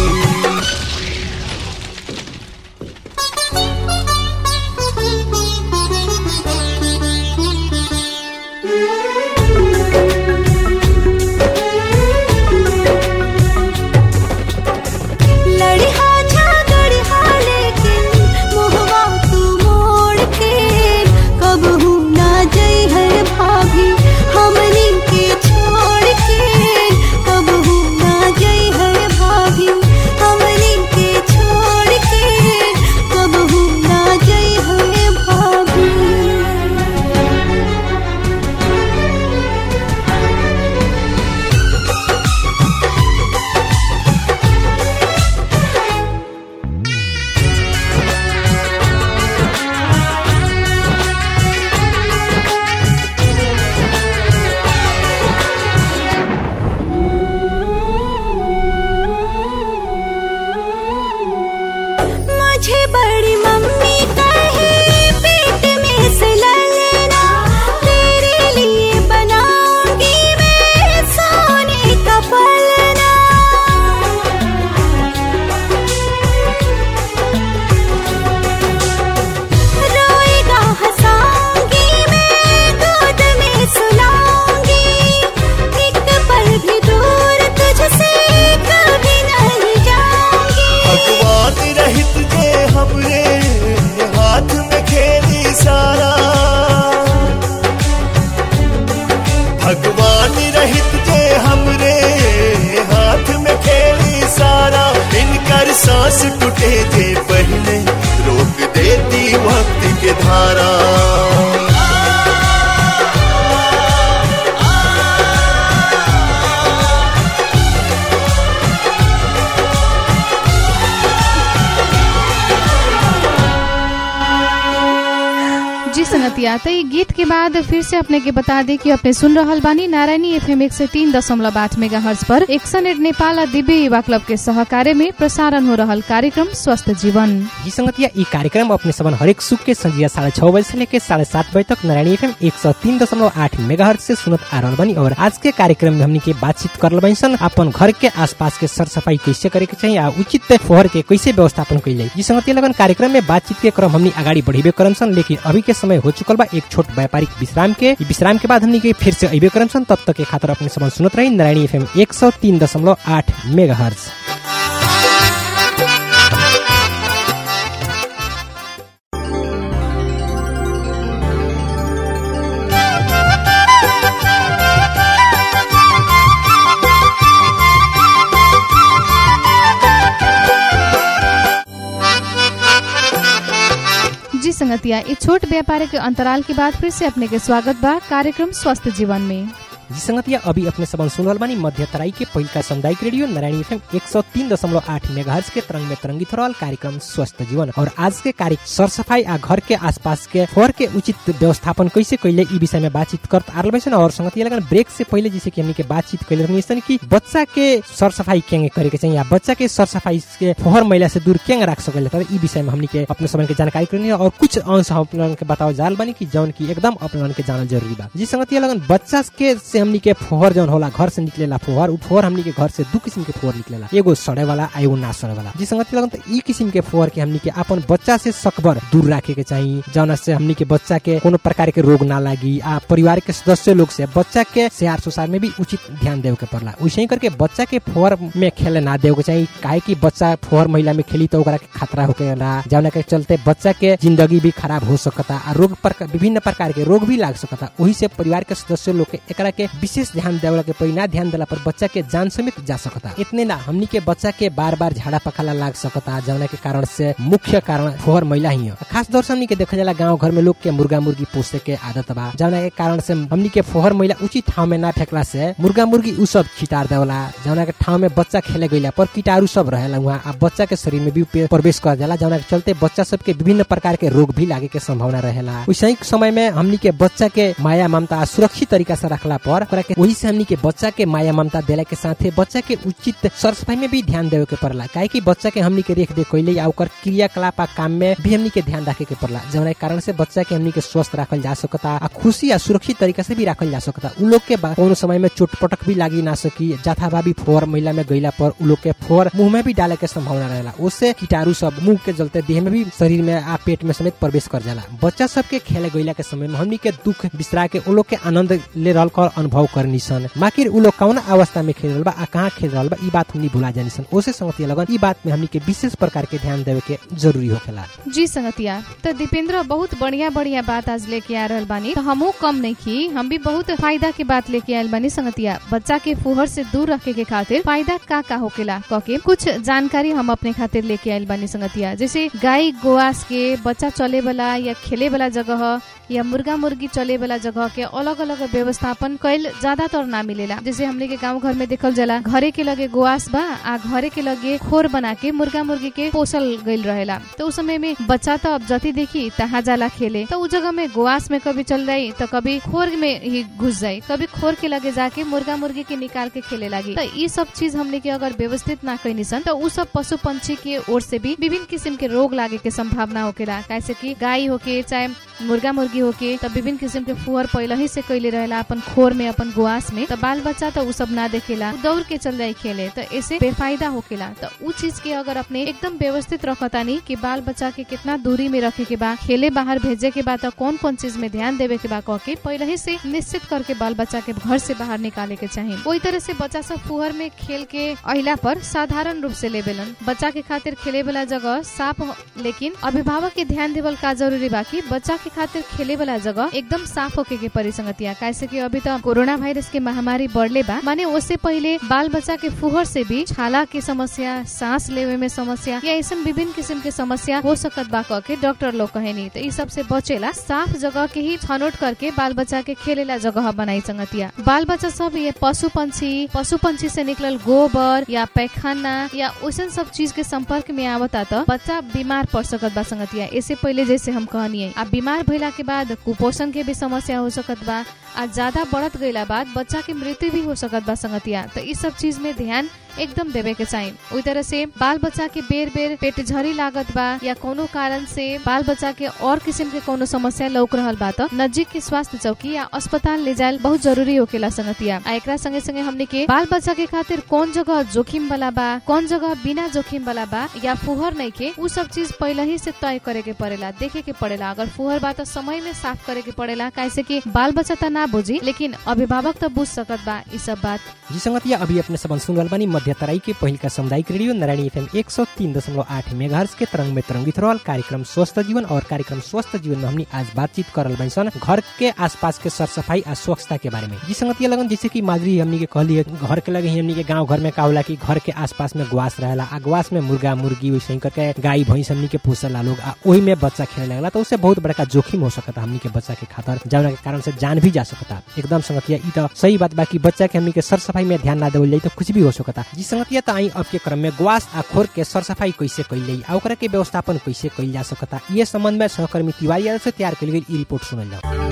लड़िहा झगड़िहा लेकिन मोहवा तू मोड़ के कबहू ना जई है भाभी हमनी के छोड़ के कबहू ना जई है भाभी हमनी के छोड़ के कबहू ना जई है भाभी मुझे बड़ी मम्मी कहे पेट में से ले लेना तेरे लिए बनाऊंगी मैं सोने का पलना रोएगा हंसाऊंगी मैं गोद में सुलाऊंगी एक पल भी दूर तुझसे कभी नहीं जाऊंगी भगवान रहित जे हमरे हाथ में खेली सारा भगवान रहित जे हमरे हाथ में खेली सारा इनकर सांस टूटे जे पहले रोक देती वक्त के धारा जी संगतिया तो ये गीत के बाद फिर से अपने के बता दे कि अपने सुन रहल बानी नारायणी एफ एम एक सौ तीन दशमलव आठ मेगा हर्ज पर एक्सन एड नेपाल आ दिव्य युवा क्लब के सहकार्य में प्रसारण हो रहल कार्यक्रम स्वस्थ जीवन जी संगतिया ई कार्यक्रम अपने सबन हरेक सुख के संजिया साढ़े छह बजे से लेकर साढ़े सात बजे तक नारायणी एफ एम एक सौ तीन दशमलव आठ मेगा से सुनत आ रहल बनी और आज के कार्यक्रम में हमनी के बातचीत कर बनी सन अपन घर के आसपास के सर सफाई कैसे करे के चाहिए आ उचित फोहर के कैसे व्यवस्थापन कैले जी संगतिया लगन कार्यक्रम में बातचीत के क्रम हमनी आगाड़ी बढ़ेबे करम सन लेकिन अभी के समय हो चुकल बा एक छोट व्यापारिक विश्राम के ई विश्राम के बाद हमनी के फिर से अबे करम सन तब तक के खातिर अपने सबन सुनत रही नारायणी एफ एम एक सौ तीन दशमलव आठ मेगा जी संगतिया ये छोट व्यापारिक अंतराल के बाद फिर से अपने के स्वागत बा कार्यक्रम स्वस्थ जीवन में जी संगतिया अभी अपने सबन सुन रहल बानी मध्य तराई के पहिलका सामुदायिक रेडियो नारायणी एफएम एक सौ तीन दशमलव आठ मेगाहर्ज के तरंग में तरंगित हो रहल कार्यक्रम स्वस्थ जीवन और आज के कार्य सर सफाई आ घर के आसपास के फोर के उचित व्यवस्थापन कैसे कैले ई विषय में बातचीत करत आ रहल बानी और संगतिया लगन ब्रेक से पहले जैसे कि हमनी के बातचीत कैले रहनी सन कि बच्चा के सर सफाई केंगे करे के चाहिए या बच्चा के सर सफाई के फोहर मैला से दूर केंगे रख सकेले तब ई विषय में हमनी के अपने सबन के जानकारी करनी है और कुछ अंश हम अपने के बताओ जाल बानी कि जौन की एकदम अपने के जानल जरूरी बा जी संगतिया लगन बच्चा के से हमनी के फोहर जौन होला घर से निकलेला फोहर उ फोहर हमनी के घर से दू किस्म के फोहर निकलेला एगो सड़े वाला आ एगो ना सड़े वाला जी संगति लगन त ई किस्म के फोहर के हमनी के अपन बच्चा से सकबर दूर रखे के चाहिए जौन से हमनी के बच्चा के कोनो प्रकार के रोग ना लागी आ परिवार के सदस्य लोग से बच्चा के सेहार सुसार में भी उचित ध्यान देवे के पड़ला वैसे ही करके बच्चा के फोहर में खेले ना देवे के चाहिए काहे कि बच्चा फोहर महिला में खेली तो ओकरा के खतरा होके ला जौन के चलते बच्चा के जिंदगी भी खराब हो सकता आ रोग प्रकार विभिन्न प्रकार के रोग भी लाग सकता वही से परिवार के सदस्य लोग के एकरा के विशेष ध्यान देवला के परी ना ध्यान देला पर बच्चा के जान समेत जा सकता इतने ना हमनी के बच्चा के बार बार झाड़ा पखाला लाग सकता जौना के कारण से मुख्य कारण फोहर महिला ही है खास तौर से हमनी के देखा जाला गांव घर में लोग के मुर्गा मुर्गी पोसे के आदत बा जौना के कारण से हमनी के फोहर महिला उचित ठाव में ना फेंकला से मुर्गा मुर्गी उ सब छिटार देवला जौना के ठाव में बच्चा खेले गईला पर कीटाणु सब रहेला वहाँ आ बच्चा के शरीर में भी पे- प्रवेश कर जाला जौना के चलते बच्चा सब के विभिन्न प्रकार के रोग भी लागे के संभावना रहेला वैसे ही समय में हमनी के बच्चा के माया ममता आ सुरक्षित तरीका से रखला पर पर ओकरा के वही से हमनी के बच्चा के माया ममता देला के साथे बच्चा के उचित सर सफाई में भी ध्यान देवे के पड़ला काहे कि बच्चा के हमनी के रेख देख कैले या ओकर क्रियाकलाप आ काम में भी हमनी के ध्यान रखे के पड़ला जवना कारण से बच्चा के हमनी के स्वस्थ राखल जा सकता आ खुशी आ सुरक्षित तरीका से भी राखल जा सकता उ लोग के बा कोनो समय में चोट पटक भी लागी ना सकी जाथाभावी फोर महिला में गईला पर उ लोग के फोर मुंह में भी डाले के संभावना रहेला उससे कीटाणु सब मुंह के जलते देह में भी शरीर में आ पेट में समेत प्रवेश कर जाला बच्चा सब के खेले गईला के समय में हमनी के दुख बिसरा के उ लोग के आनंद ले रहल कर अनुभव करनी सन माकिर उ लोग कौन अवस्था में खेल रहल बा आ कहाँ खेल रहल बा ई बात हमनी भुला जानी सन ओसे संगतिया लगन ई बात में हमनी के विशेष प्रकार के ध्यान देवे के जरूरी होखेला जी संगतिया तो दीपेंद्र बहुत बढ़िया बढ़िया बात आज लेके आ रहल बानी तो हमहू कम नहीं की हम भी बहुत फायदा के बात लेके आयल बानी संगतिया बच्चा के फुहर से दूर रखे के खातिर फायदा का का होकेला कके कुछ जानकारी हम अपने खातिर लेके आयल बानी संगतिया जैसे गाय गोआस के बच्चा चले वाला या खेले वाला जगह या मुर्गा मुर्गी चले वाला जगह के अलग अलग व्यवस्थापन कैल ज्यादातर ना मिलेला जैसे हमने के गांव घर में देखल जाला घरे के लगे गोआस बा आ घरे के लगे खोर बना के मुर्गा मुर्गी के पोसल गईल रहेला तो उस समय में बच्चा तो अब जति देखी तहाँ जाला खेले तो उस जगह में गोआस में कभी चल जाई तो कभी खोर में ही घुस जाई कभी खोर के लगे जाके मुर्गा मुर्गी के निकाल के खेले लगी तो ये सब चीज हमने के अगर व्यवस्थित ना कैनी सन तो उ सब पशु पंछी के ओर से भी विभिन्न किस्म के रोग लागे के संभावना होकेला कैसे कि गाय होके चाहे मुर्गा मुर्गी होके तो विभिन्न किस्म के फुहर पहले ही से कैले रहेला अपन खोर में अपन गुआस में तो बाल बच्चा तो उ सब ना देखेला उ दौड़ के चल जाए खेले तो ऐसे बेफायदा होकेला तो उ चीज के अगर अपने एकदम व्यवस्थित रखतानी कि बाल बच्चा के कितना दूरी में रखे के बा खेले बाहर भेजे के बा तो कौन कौन चीज में ध्यान देवे के बा कह के पहले ही से निश्चित करके बाल बच्चा के घर से बाहर निकाले के चाहिए वही तरह से बच्चा सब फुहर में खेल के अहिला पर साधारण रूप से लेबेलन बच्चा के खातिर खेले वाला जगह साफ हो- लेकिन अभिभावक के ध्यान देवल का जरूरी बा कि बच्चा के खातिर खेले वाला जगह एकदम साफ होके के परी संगतिया कैसे कि अभी तो कोरोना वायरस के महामारी बढ़ले बा माने उससे पहले बाल बच्चा के फुहर से भी छाला के समस्या सांस लेवे में समस्या या ऐसा विभिन्न किस्म के समस्या हो सकत बा कह के डॉक्टर लोग कहेनी तो इस सब से बचेला साफ जगह के ही छनौट करके बाल बच्चा के खेलेला जगह बनाई संगतिया बाल बच्चा सब ये पशु पंछी पशु पंछी से निकलल गोबर या पैखाना या वैसन सब चीज के संपर्क में आवता तो बच्चा बीमार पड़ सकत बा संगतिया इससे पहले जैसे हम कहनी आ बीमार भइला के बाद कुपोषण के भी समस्या हो सकत बा आ ज्यादा बढ़त गईला बाद बच्चा के मृत्यु भी हो सकत बा संगतिया तो इस सब चीज में ध्यान एकदम देवे के चाहिए ओई तरह से बाल बच्चा के बेर बेर पेट झरी लागत बा या कोनो कारण से बाल बच्चा के और किस्म के कोनो समस्या लौक रहल बा तो नजदीक के स्वास्थ्य चौकी या अस्पताल ले जायल बहुत जरूरी होकेला संगतिया आ एकरा संगे संगे हमने के बाल बच्चा के खातिर कौन जगह जोखिम वाला बा कौन जगह बिना जोखिम वाला बा या फुहर नहीं के उ सब चीज पहले ही से तय करे के पड़ेला देखे के पड़ेला अगर फुहर बा तो समय में साफ करे के पड़ेला कैसे कि बाल बच्चा तो ना बुझी लेकिन अभिभावक तो बुझ सकत बा ई सब बात जी संगतिया अभी अपने सबन सुन रहल बानी मध्य तराई के पहिल का सामुदायिक रेडियो नारायणी एफएम एक सौ तीन दशमलव आठ मेगाहर्ज के तरंग में तरंगित रहल कार्यक्रम स्वस्थ जीवन और कार्यक्रम स्वस्थ जीवन में हमनी आज बातचीत करल बानी सन घर के आसपास के सर सफाई आ स्वच्छता के बारे में जी संगतिया लगन जैसे कि माधुरी हमनी के कहली है घर के लगे ही हमनी के गांव घर में का होला कि घर के आसपास में गुआस रहेला आ गुआस में मुर्गा मुर्गी वैसे ही करके गाय भैंस हमनी के पोसला लोग आ ओही में बच्चा खेले लगला तो उससे बहुत बड़का जोखिम हो सकता हमनी के बच्चा के खातर जौना के कारण से जान भी जा सकता एकदम संगतिया ई तो सही बात बा कि बच्चा के हमनी के सर सफाई में ध्यान ना देवल जाई तो कुछ भी हो सकता जी संगतिया तो आई अब के क्रम में गुआस आ खोर के सर सफाई कैसे कैल जाई आ ओकरा के व्यवस्थापन कैसे कैल जा सकता ये संबंध में सहकर्मी तिवारी यादव से तैयार कैल गई ई रिपोर्ट सुनल जाओ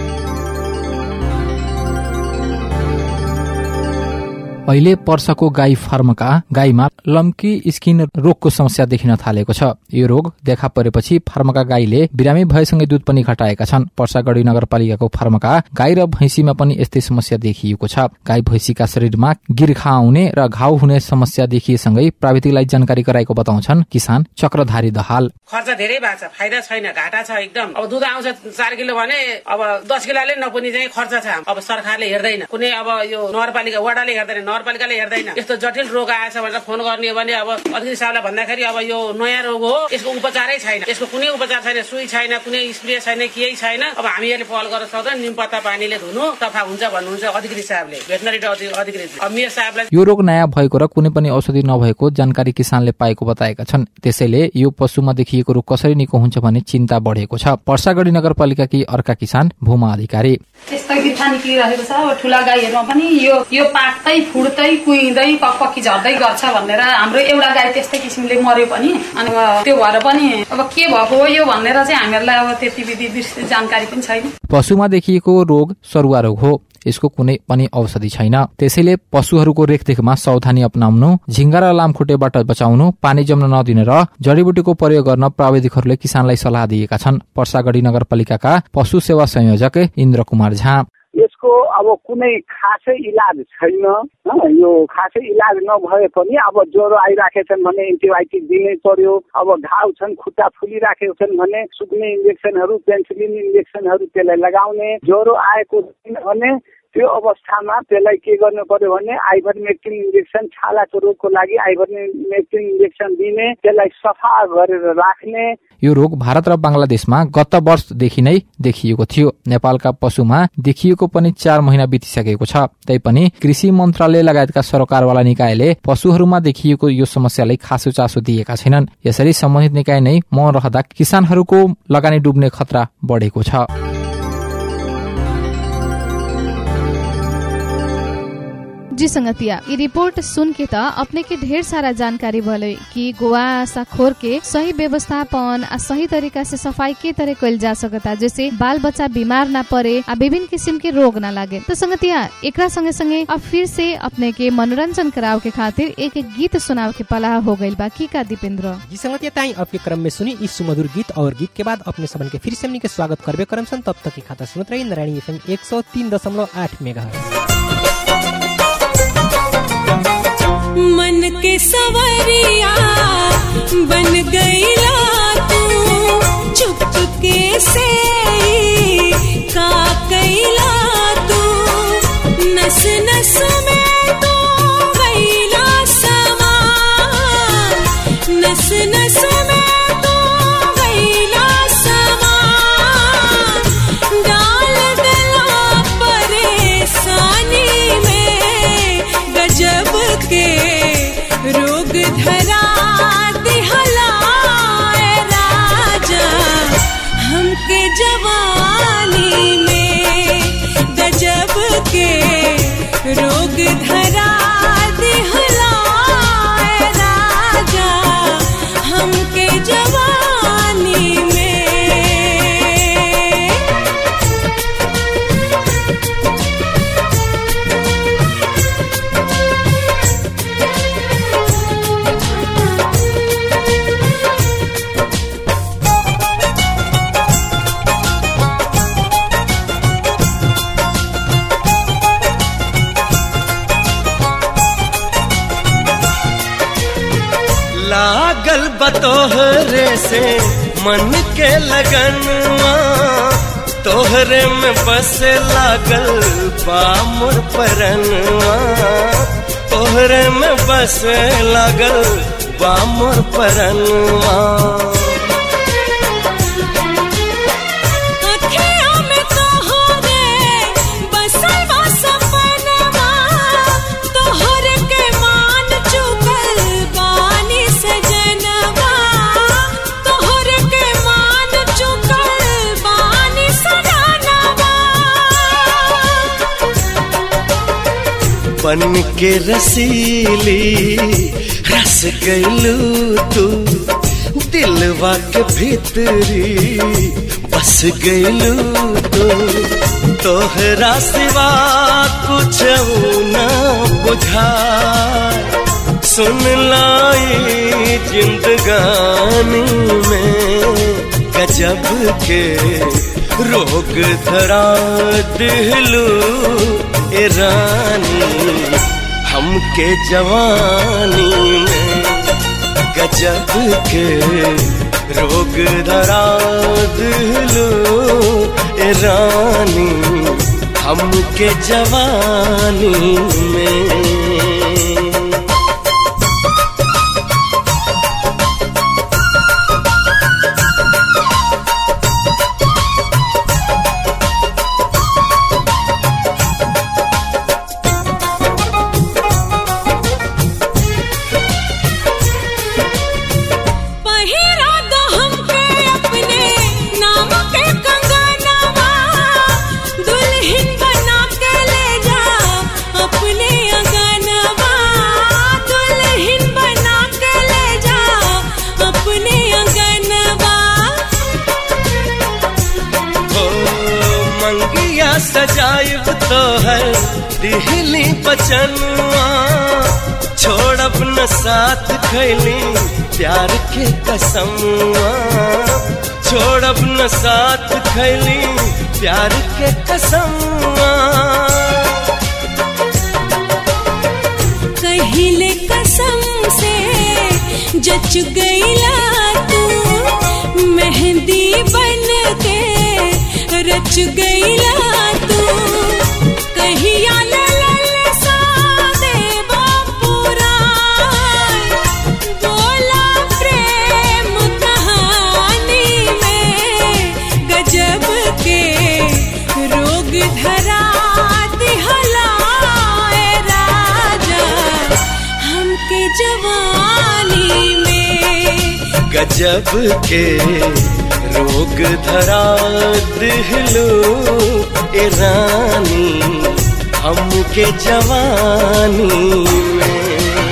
अहिले पर्साको गाई फार्मका गाईमा लम्की स्किन रोगको समस्या देखिन थालेको छ यो रोग देखा परेपछि फार्मका गाईले बिरामी भएसँगै दुध पनि घटाएका छन् पर्सागढी नगरपालिकाको फार्मका गाई र भैँसीमा पनि यस्तै समस्या देखिएको छ गाई भैँसीका शरीरमा गिर्खा आउने र घाउ हुने समस्या देखिएसँगै प्राविधिकलाई जानकारी गराएको बताउँछन् किसान चक्रधारी दहाल खर्च धेरै भएको छ फाइदा छैन घाटा छ एकदम अब दुध आउँछ चार किलो भने अब दस किलोले नपुग्ने चाहिँ खर्च छ अब सरकारले हेर्दैन कुनै अब यो नगरपालिका वडाले हेर्दैन नगरपालिकाले हेर्दैन यस्तो जटिल रोग आएछ भनेर फोन गर्ने हो भने अब अध्यक्ष साहबलाई भन्दाखेरि अब यो नयाँ रोग हो यसको उपचारै छैन यसको कुनै उपचार छैन सुई छैन कुनै स्प्रे छैन केही छैन अब हामीहरूले पहल गर्न सक्दैन निम पत्ता पानीले धुनु सफा हुन्छ भन्नुहुन्छ अधिकृत साहबले भेटनरी अधिकृत अब मेयर साहबलाई यो रोग नयाँ भएको र कुनै पनि औषधि नभएको जानकारी किसानले पाएको बताएका छन् त्यसैले यो पशुमा देखिएको रोग कसरी निको हुन्छ भन्ने चिन्ता बढेको छ पर्सागढी नगरपालिकाकी अर्का किसान भूमा अधिकारी त्यस्तो गिर्खा निक्लिरहेको छ अब ठुला गाईहरूमा पनि यो यो पाक्दै फुट्दै कुहिँदै पक्की झर्दै गर्छ भनेर हाम्रो एउटा गाई त्यस्तै किसिमले मर्यो पनि अनि अब त्यो भएर पनि अब के भएको हो यो भनेर चाहिँ हामीहरूलाई अब त्यति विधि विस्तृत जानकारी पनि छैन पशुमा देखिएको रोग सरुवा रोग हो यसको कुनै पनि औषधि छैन त्यसैले पशुहरूको रेखदेखमा सावधानी अपनाउनु झिङ्गा र लामखुट्टेबाट बचाउनु पानी जम्न नदिनु र जडीबुटीको प्रयोग गर्न प्राविधिकहरूले किसानलाई सल्लाह दिएका छन् पर्सागढी नगरपालिकाका पशु सेवा संयोजक इन्द्र कुमार झा यसको अब कुनै खासै इलाज छैन हँ, यो खासै इलाज नभए पनि अब ज्वरो आइराखेछन् भने एन्टिबायोटिक दिनै पर्यो अब घाउ छन् खुट्टा फुलिराखेको छन् भने सुक्ने इन्जेक्सनहरू पेन्सिलिन इन्जेक्सनहरू त्यसलाई लगाउने ज्वरो आएको छैन भने त्यो अवस्थामा त्यसलाई के गर्नु पर्यो भने आइभरमेक्टिन इन्जेक्सन छालाको रोगको लागि आइभरमेक्टिन इन्जेक्सन दिने त्यसलाई सफा गरेर राख्ने यो रोग भारत र बंगलादेशमा गत वर्षदेखि नै देखिएको थियो नेपालका पशुमा देखिएको पनि चार महिना बितिसकेको छ तैपनि कृषि मन्त्रालय लगायतका सरकारवाला निकायले पशुहरूमा देखिएको यो समस्यालाई खासो चासो दिएका छैनन् यसरी सम्बन्धित निकाय नै मौन रहँदा किसानहरूको लगानी डुब्ने खतरा बढेको छ जी संगतिया ये रिपोर्ट सुन के त अपने के ढेर सारा जानकारी भले कि गोवा खोर के सही व्यवस्थापन आ सही तरीका से सफाई के तरह कल जा सकता जैसे बाल बच्चा बीमार ना पड़े आ विभिन्न किस्म के रोग ना लागे तो संगतिया एकरा संगे संगे अब फिर से अपने के मनोरंजन कराव के खातिर एक एक गीत सुनाव के पलाह हो गइल बा की का दीपेंद्र जी संगतिया ताई अब के क्रम में सुनी इस सुमधुर गीत और गीत के बाद अपने सबन के फिर से हमनी के स्वागत करबे करम सन तब तक की खाता सुनत रही नारायणी एफएम 103.8 मेगाहर्ट्ज मन के सवरिया बन गईला तू चुपके से ही का कैला तू नस नस में तो गईला समा नस नस में तो गईला समा डाल दिला परेशानी में गजब के रोग धरा दिहलाए राजा हमके जवानी में गजब के रोग धरा दिहलाए राजा हमके जवानी में लागल बतोहरे से मन के लगनवा तोहरे में बस लागल बा मोर परनवा तोहरे में बस लागल बा मोर परनवा अखियों में तोहरे बसल बा सपनवा तोहर के मान चुकल बानी सजनवा तोहर के मान चुकल बानी सजनवा बन के रसीली रस गईलू तू दिलवा के भीतरी बस गईलू तू तोहरा सिवा कुछ न बुझा सुन लाई जिंदगानी में गजब के रोग धरा दिलू ए रानी हमके जवानी में गजब के रोग धरा दिलू ए रानी हमके जवानी में पहिरा दो हमके अपने नाम के कंगनवा दुल्हन बना के ले जा अपने अंगनवा दुल्हन बना के ले जा अपने अंगनवा हो मंगिया सजायब तो है दिहली बचनुआ छोड़ अपना साथ खैली प्यार के कसमुआ छोड़ अपना साथ खैली प्यार के कसमुआ कहिले कसम से जच गईला तू मेहंदी बन के रच गईला तू कहिया ललल सा देवा पुराण बोला प्रेम कहानी में गजब के रोग धरा दिहलाए राजा हमके जवानी में गजब के रोग धरा दिहलो ए रानी हमके जवानी में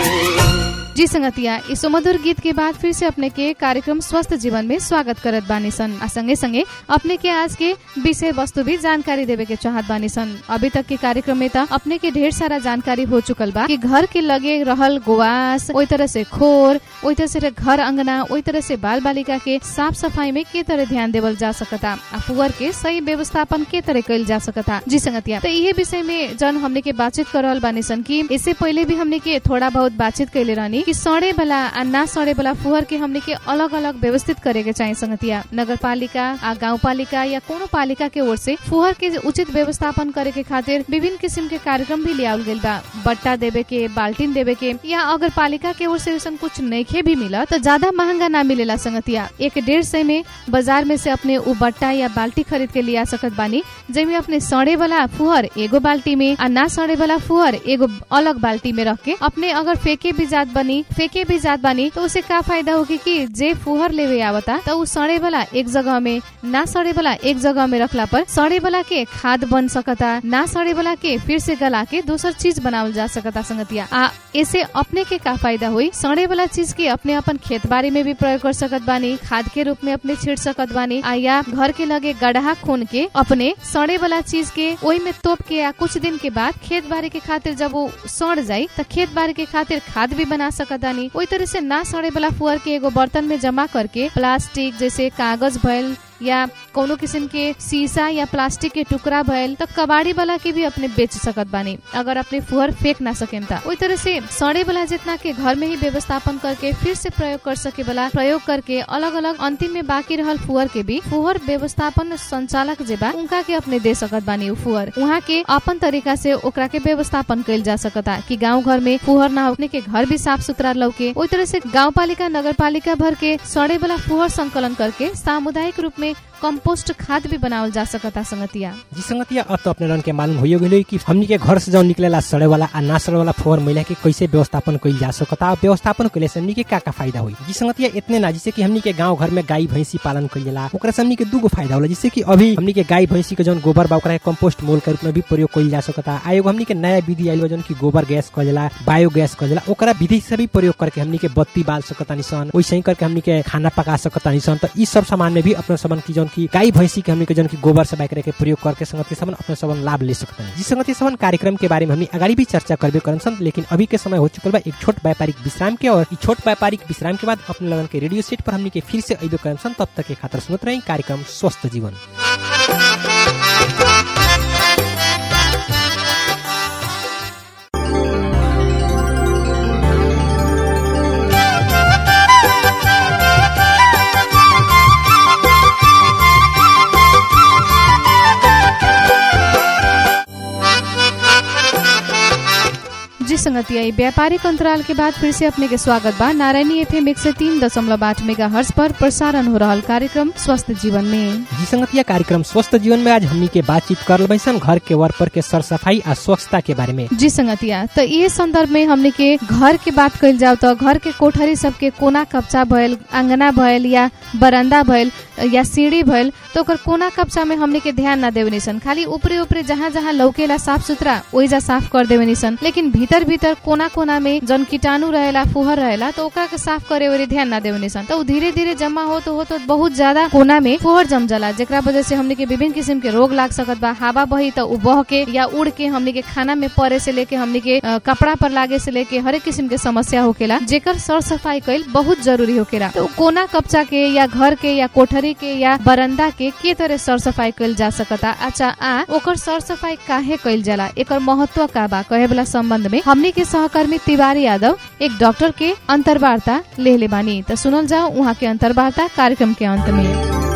जी संगतिया इस सुमधुर गीत के बाद फिर से अपने के कार्यक्रम स्वस्थ जीवन में स्वागत करत बानी सन आ संगे संगे अपने के आज के विषय वस्तु भी जानकारी देवे के चाहत बानी सन अभी तक के कार्यक्रम में त अपने के ढेर सारा जानकारी हो चुकल बा कि घर के लगे रहल गोवास ओई तरह से खोर ओई तरह से घर अंगना ओई तरह से बाल बालिका के साफ सफाई में के तरह ध्यान देवल जा सकता आ पुअर के सही व्यवस्थापन के तरह कइल जा सकता जी संगतिया तो इहे विषय में जन हमने के बातचीत कर रहल बानी सन कि इससे पहले भी हमने के थोड़ा बहुत बातचीत कैले रहनी कि सड़े वाला आ ना सड़े वाला फुहर के हमने के अलग अलग व्यवस्थित करे के चाहिए संगतिया नगर पालिका आ गाँव पालिका या कोनो पालिका के ओर से फुहर के उचित व्यवस्थापन करे के खातिर विभिन्न किस्म के कार्यक्रम भी लियावल गइल बा बट्टा देवे के बाल्टीन देवे के या अगर पालिका के ओर से ऐसा कुछ नइखे भी मिला तो ज्यादा महंगा ना मिलेला संगतिया एक डेढ़ सौ में बाजार में से अपने उ बट्टा या बाल्टी खरीद के लिया सकत बानी जेमे अपने सड़े वाला फुहर एगो बाल्टी में आ ना सड़े वाला फुहर एगो अलग बाल्टी में रख के अपने अगर फेंके भी जात बनी फेंके भी जात बानी तो उसे का फायदा होगी कि जे फुहर लेवे आवता तो उ सड़े वाला एक जगह में ना सड़े वाला एक जगह में रखला पर सड़े वाला के खाद बन सकता ना सड़े वाला के फिर से गला के दूसर चीज बनावल जा सकता संगतिया आ ऐसे अपने के का फायदा हुई सड़े वाला चीज के अपने अपन खेत बाड़ी में भी प्रयोग कर सकत बानी खाद के रूप में अपने छिड़ सकत बानी आ या घर के लगे गड्ढा खून के अपने सड़े वाला चीज के ओई में तोप के या कुछ दिन के बाद खेत बाड़ी के खातिर जब वो सड़ जाई तो खेत बाड़ी के खातिर खाद भी बना सकत बानी ओई तरह से ना सड़े वाला फुअर के एगो बर्तन में जमा करके प्लास्टिक जैसे कागज भइल या कोनो किस्म के शीशा या प्लास्टिक के टुकड़ा भइल तो कबाड़ी वाला के भी अपने बेच सकत बानी अगर अपने फुहर फेंक ना सकेम त ओई तरह से सड़े वाला जितना के घर में ही व्यवस्थापन करके फिर से प्रयोग कर सके वाला प्रयोग करके अलग अलग अंतिम में बाकी रहल फुहर के भी फुहर व्यवस्थापन संचालक जे बा उनका के अपने दे सकत बानी उ फुहर उहाँ के अपन तरीका से ओकरा के व्यवस्थापन कइल जा सकता कि गाँव घर में फुहर ना होने के घर भी साफ सुथरा लौके ओई तरह से गाँव पालिका नगर पालिका भर के सड़े वाला फुहर संकलन करके सामुदायिक रूप में कंपोस्ट खाद भी बनावल जा सकता संगतिया जी संगतिया अब तो अपने रन के मालूम हो गई कि हमनी के घर से जो निकलेला सड़े वाला आ ना सड़े वाला फोर महिला के कैसे व्यवस्थापन कइल जा सकता व्यवस्थापन कइले से हमनी के का का फायदा हुई जी संगतिया इतने ना जैसे कि हमनी के गांव घर में गाय भैंसी पालन कइला ओकरा से हमनी के दूगो फायदा होला जैसे कि अभी हमनी के गाय भैंसी के जौन गोबर बा ओकरा के कंपोस्ट मोल के रूप में भी प्रयोग कइल जा सकता आ एगो हमनी के नया विधि आइल बा जौन की गोबर गैस कहल जाला बायो गैस कहल जाला ओकरा विधि से भी प्रयोग करके हमनी के बत्ती बाल सकता निसन वैसे ही करके हमनी के खाना पका सकता निसन तो ई सब सामान में भी अपने सबन की जौन की गाय भैंसी के हमनी के जौन की गोबर से बाइक के प्रयोग करके संगति सबन अपने सबन लाभ ले सकते हैं जी संगति सबन कार्यक्रम के बारे में हमनी अगाड़ी भी चर्चा करबे करन सन लेकिन अभी के समय हो चुकल बा एक छोट व्यापारिक विश्राम के और ई छोट व्यापारिक विश्राम के बाद अपने लगन के रेडियो सेट पर हमनी के फिर से अइबे करन सन तब तक के खातिर सुनत रही कार्यक्रम स्वस्थ जीवन जी संगतिया ई व्यापारिक अंतराल के बाद फिर से अपने के स्वागत बा नारायणी एफ एम एक सौ तीन दशमलव आठ मेगा हर्ष पर प्रसारण हो रहा कार्यक्रम स्वस्थ जीवन में जी संगतिया कार्यक्रम स्वस्थ जीवन में आज हमनी के बातचीत कर बैसन घर के वर्कर के सर सफाई आ स्वच्छता के बारे में जी संगतिया तो ये संदर्भ में हमने के घर के बात कइल जाओ तो घर के कोठरी सबके कोना कप्चा भइल अंगना भइल या बरामदा भइल या सीढ़ी भइल तो ओकर कोना कप्चा में हमने के ध्यान ना देवे निसन खाली ऊपरे ऊपरे जहाँ जहाँ लौकेला साफ सुथरा ओइजा साफ कर देवे निसन लेकिन भीतर भीतर भीतर कोना कोना में जन कीटाणु रहेला फुहर रहेला तो ओकरा के साफ करे ओरे ध्यान ना देवनी सन तो उ धीरे धीरे जमा हो तो हो तो बहुत ज्यादा कोना में फुहर जम जाला जेकरा वजह से हमने के विभिन्न किस्म के रोग लाग सकत बा हवा बही तो उ बह के या उड़ के हमने के खाना में परे से लेके हमने के अ, कपड़ा पर लागे से लेके हर एक किस्म के समस्या होकेला जेकर सर सफाई कईल बहुत जरूरी होकेला तो कोना कपचा के या घर के या कोठरी के या बरंदा के के तरह सर सफाई कईल जा सकता अच्छा आ ओकर सर सफाई काहे कईल जाला एकर महत्व का बा कहे वाला संबंध में हमने के सहकर्मी तिवारी यादव एक डॉक्टर के अंतर्वार्ता लेले बानी तो सुनल जाओ वहाँ के अंतर्वार्ता कार्यक्रम के अंत में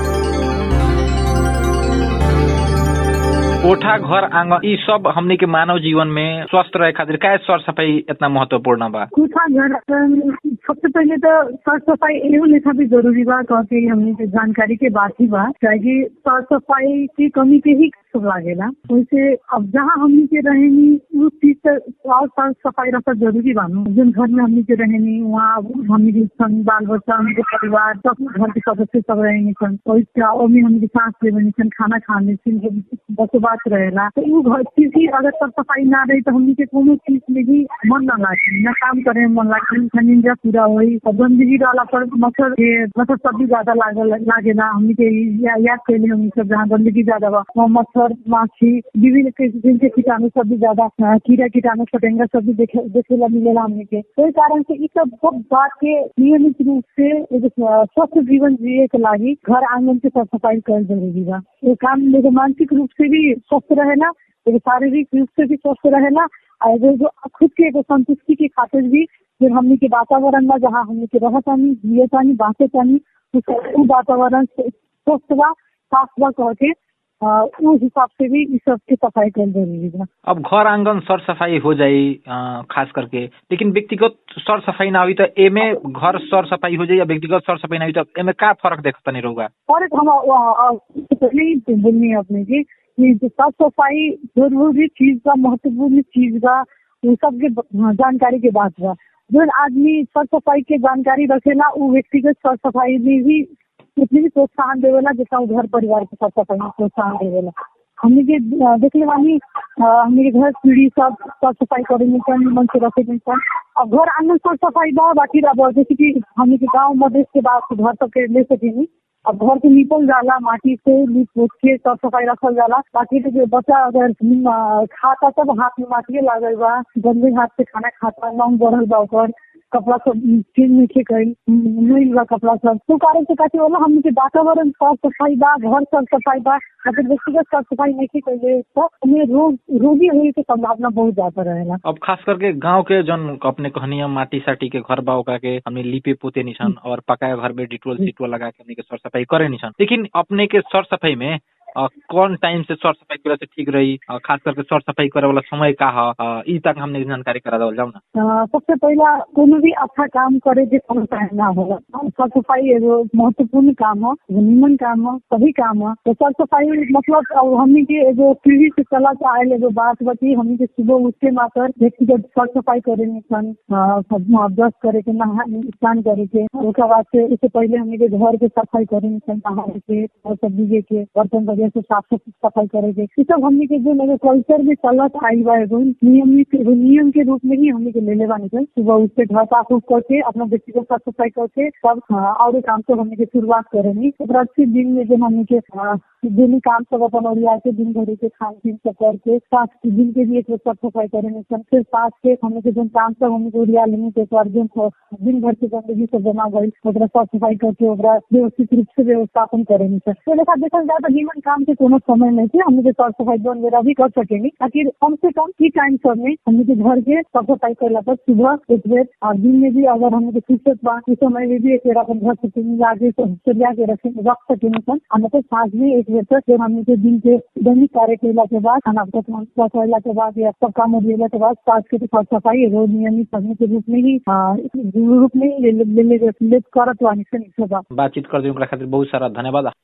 कोठा घर आंगन ई सब हमनी के मानव जीवन में स्वस्थ रहे खातिर का सर सफाई इतना महत्वपूर्ण बा कोठा घर अम, सबसे पहले तो साफ सफाई एगो लेखा भी जरूरी बा कह के हमनी के जानकारी के बात ही बा काहे साफ सफाई की कमी के ही सब लागेला वैसे अब जहाँ हमनी के रहेनी उस चीज से और साफ सफाई रखा जरूरी बानू जिन घर में हमनी के रहेनी वहाँ हमनी के संग बाल बच्चा हमनी के परिवार सब घर के सदस्य सब रहेनी सन वैसे ओमे हमनी के सांस लेवनी सन खाना खाने सन बसोबास रहेला तो उ घर चीज ही अगर साफ सफाई ना रही तो हमनी के कोनो चीज में भी मन ना लागी ना काम करे में मन लागी ना निंजा पूरा होई और गंदगी रहला पर मच्छर के मच्छर सब भी ज्यादा लागल लागेला हमनी के या, याद कैले हमनी सब जहाँ गंदगी ज्यादा बा वहाँ मच्छर माछी विभिन्न किस्म के कीटाणु सब भी ज्यादा अ, कीड़ा कीटाणु फटेंगा सब भी देखे देखेला मिलेला हमनी के तो इस कारण से इ सब सब बात के नियमित रूप से एगो स्व- स्वस्थ जीवन जिए के लागी घर आंगन के साफ सफाई कर जरूरी बा ये काम एगो मानसिक रूप से भी स्वस्थ रहेला एगो शारीरिक रूप से भी स्वस्थ रहेला और एगो जो खुद के एगो संतुष्टि के खातिर भी फिर हमनी के वातावरण बा जहाँ हमनी के रहतानी जियतानी बाँचतानी उस उ वातावरण से स्वस्थ बा साफ बा कह के अ, उ हिसाब से भी इ सब के सफाई कर जरूरी बा अब घर आंगन सर सफाई हो जाई अ, खास करके लेकिन व्यक्तिगत सर सफाई ना हुई तो एमे घर सर सफाई हो जाई या व्यक्तिगत सर सफाई ना हुई तो एमे का फर्क देखता नहीं रहोगा और एक हम अ, अ, पहले ही बोलनी है अपने की कि जो साफ सफाई जरूरी चीज बा महत्वपूर्ण चीज बा वो सबके ब- जानकारी के बात बा जो आदमी साफ सफाई के जानकारी रखेला वो व्यक्तिगत साफ सफाई में भी उतनी भी प्रोत्साहन देवेला जितना वो घर परिवार के साफ सफाई में प्रोत्साहन देवेला हमने के अ, देखले बानी अ, हमने के घर पीढ़ी सब साफ सफाई करे में सन मन से रखे में सन अब घर आंगन साफ सफाई बा बाकी रह जैसे कि हमने के गाँव मधेश के बाद घर तक के ले सकेनी अब घर के लीपल जाला माटी से लीप पोत के साफ सफाई रखल जाला ताकि तो जो बच्चा अगर अ, खाता सब हाथ में माटिए लागल बा गंदे हाथ से खाना खाता लौंग बढ़ल बा ओकर कपड़ा सब चेंज नहीं कईल मिल बा कपड़ा सब तो कारण से काटे वाला हमने के वातावरण साफ सफाई बा घर साफ सफाई बा अगर व्यक्तिगत साफ सफाई नहीं कइले तो हमें रोग रोगी होने की संभावना बहुत ज्यादा रहेला अब खास करके गांव के जन अपने कहनिया माटी साटी के घर बा ओकरा के हमने लिपे पोते निशान और पकाए घर में डिटोल सिटोल लगा के हमने के सर सफाई करे निशान लेकिन अपने के सर सफाई में अ, कौन टाइम से सर सफाई करे से ठीक रही अ, खास करके सर सफाई करे वाला समय का ह अ, ई तक हमने जानकारी करा देवल जाऊ ना अ, सबसे पहला कोनो भी अच्छा काम करे के कोनो टाइम ना होला साफ सफाई एगो महत्वपूर्ण काम है एगो निमन काम है सही काम है तो साफ सफाई मतलब अब हमनी के एगो पीढ़ी से चला के आयल एगो बात बची हमनी के सुबह उठ के मात्र व्यक्तिगत साफ सफाई करे में सन अ, सब ब्रश करे के नहा स्नान करे के ओकर बाद से इससे पहले हमनी के घर के सफाई करे में सन नहाए के और सब बीजे के बर्तन वगैरह से साफ सफाई करे के ई सब हमनी के जो एगो कल्चर में चलत आई बा एगो नियमित एगो नियम के रूप में ही हमनी के ले ले बानी सन सुबह उठ के घर साफ उफ करके अपना व्यक्तिगत साफ सफाई करके सब हाँ, और काम से हमनी के शुरुआत करेनी ओकरा बाद फिर दिन में जो हमनी के हाँ, डेली काम सब अपन ओरिया के दिन भर के खान पीन सब करके साथ दिन के भी एक बेर साफ सफाई करेनी सन फिर साथ के हमनी के जो काम सब हमनी के ओरिया लेनी के एक बार दिन दिन भर के गंदगी सब जमा गई ओकरा साफ सफाई करके ओकरा व्यवस्थित रूप से व्यवस्थापन करेनी सन तो लेखा देखल जाए तो निमन काम के कोनो समय नहीं थे हमनी के साफ सफाई जोन बेरा भी कर सकेनी ताकि कम से कम ई टाइम सब में हमनी के घर के साफ सफाई करला पर सुबह एक बेर और दिन में भी अगर हमनी के फुर्सत बा इस समय में भी एक बेर अपन घर से आगे सरिया के रखे रख सकेनी सन और नहीं तो साँझ में एक बेर तक फिर हमनी के दिन के दैनिक कार्य कैला के बाद खाना पका कैला के बाद या सब काम उड़ेला के बाद साँझ के साफ सफाई रोज नियमित करने के रूप में ही आ, रूप में ही ले ले ले ले करत वानी सन ई सब बातचीत कर दी ओकरा खातिर बहुत सारा धन्यवाद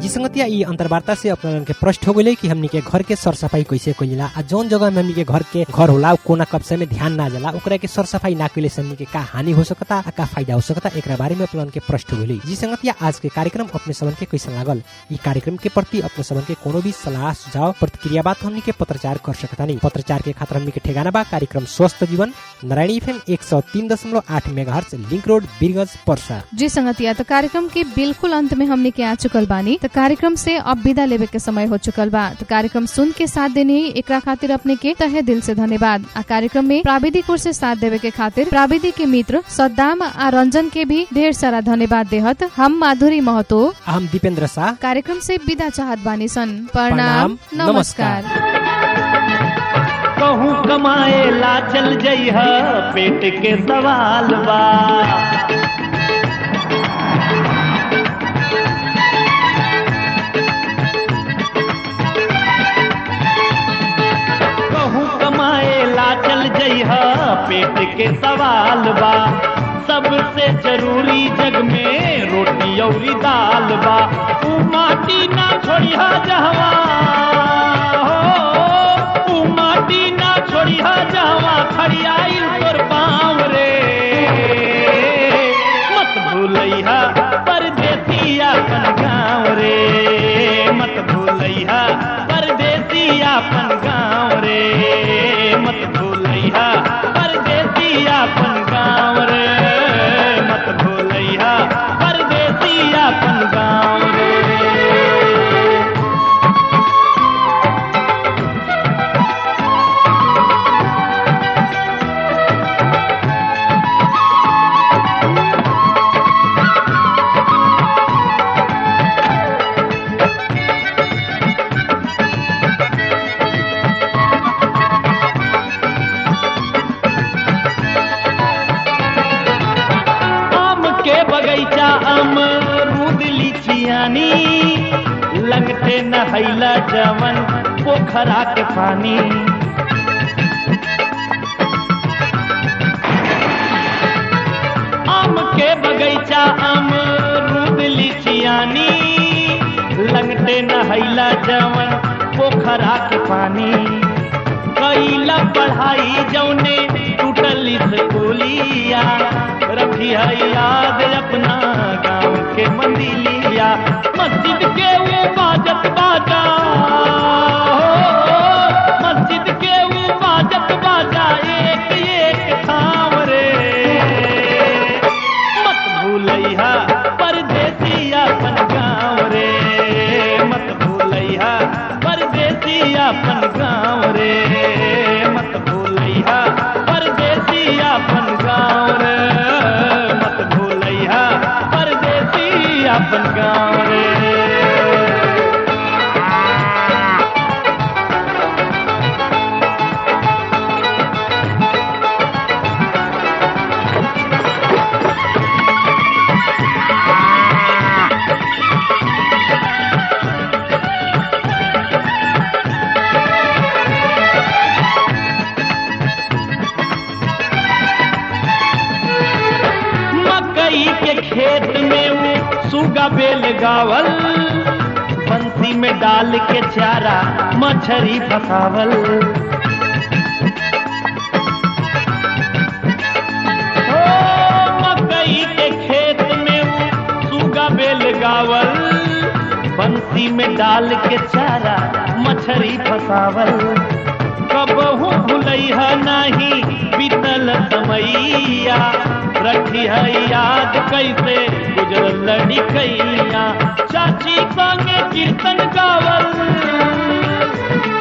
जी संगतिया ई अंतर्वार्ता से अपना के प्रश्न हो गई कि हमनी के घर के सर सफाई कैसे कइला आ जौन जगह में हमनी के घर के घर होला उ कोना कब्जे में ध्यान ना जाला ओकरा के सर सफाई ना कइले से हमनी के का हानि हो सकता आ का फायदा हो सकता एकरा बारे में अपना के प्रश्न हो गई जी संगतिया आज के कार्यक्रम अपने सबन के कैसा लागल ई कार्यक्रम के प्रति अपने सबन के कोनो भी सलाह सुझाव प्रतिक्रिया बात हमनी के पत्रचार कर सकता नहीं पत्रचार के खातिर हमनी के ठेगाना बा कार्यक्रम स्वस्थ जीवन नारायणी एफएम एक सौ तीन दशमलव आठ मेगा लिंक रोड बीरगंज परसा जी संगतिया तो कार्यक्रम के बिल्कुल अंत में हमने के आ चुकल बानी तो कार्यक्रम से अब विदा लेवे के समय हो चुकल बा तो कार्यक्रम सुन के साथ देने ही एकरा खातिर अपने के तहे दिल से धन्यवाद आ कार्यक्रम में प्राविधिक ओर से साथ देवे के खातिर प्राविधिक के मित्र सद्दाम आ रंजन के भी ढेर सारा धन्यवाद देहत हम माधुरी महतो हम दीपेंद्र शाह कार्यक्रम से विदा चाहत बानी सन प्रणाम प्रणाम, नमस्कार कहूँ कमाए ला चल जइह पेट के सवाल बा कहूँ कमाए ला चल जइह पेट के सवाल बा सबसे जरूरी जग में रोटी औरी दाल बा ऊ माटी ना छोड़िहा जहवा हो ऊ माटी ना छोड़िहा जहवा खड़ियाइल तोर पाँव रे मत भूलैहा परदेसी अपन गाँव रे मत भूलैहा परदेसी अपन गाँव रे मत भूलैहा परदेसी अपन गाँव रे मत भूलैहा परदेसी अपन गाँव रे आम के बगैचा अमरूद लीचियानी लगते नहैला जवन पोखरा के पानी आम के बगैचा अमरूद लीचियानी लगते नहैला जवन पोखरा के पानी कैला पढ़ाई जौने टूटल स्कूलिया रखी है याद अपना गाँव के मंदिलिया मस्जिद के वो बाजत बाजा हो, मस्जिद के वो बाजत बाजा एक एक थाम रे मत भूलैहा परदेसी अपन गाँव रे मत भूलैहा परदेसी अपन गाँव रे मत भूलैहा परदेसी अपन गाँव रे मत भूलैहा परदेसी अपन गाँव रे मकई के खेत में वो सुगा बेल गावल बंसी में डाल के चारा मछरी फसावल ओ, मकई के खेत में वो सुगा बेल गावल बंसी में डाल के चारा मछरी फसावल कबहू भूलैहा नहीं बीतल समैया रखी है याद कैसे गुजरल लड़िकैया चाची संगे कीर्तन गावल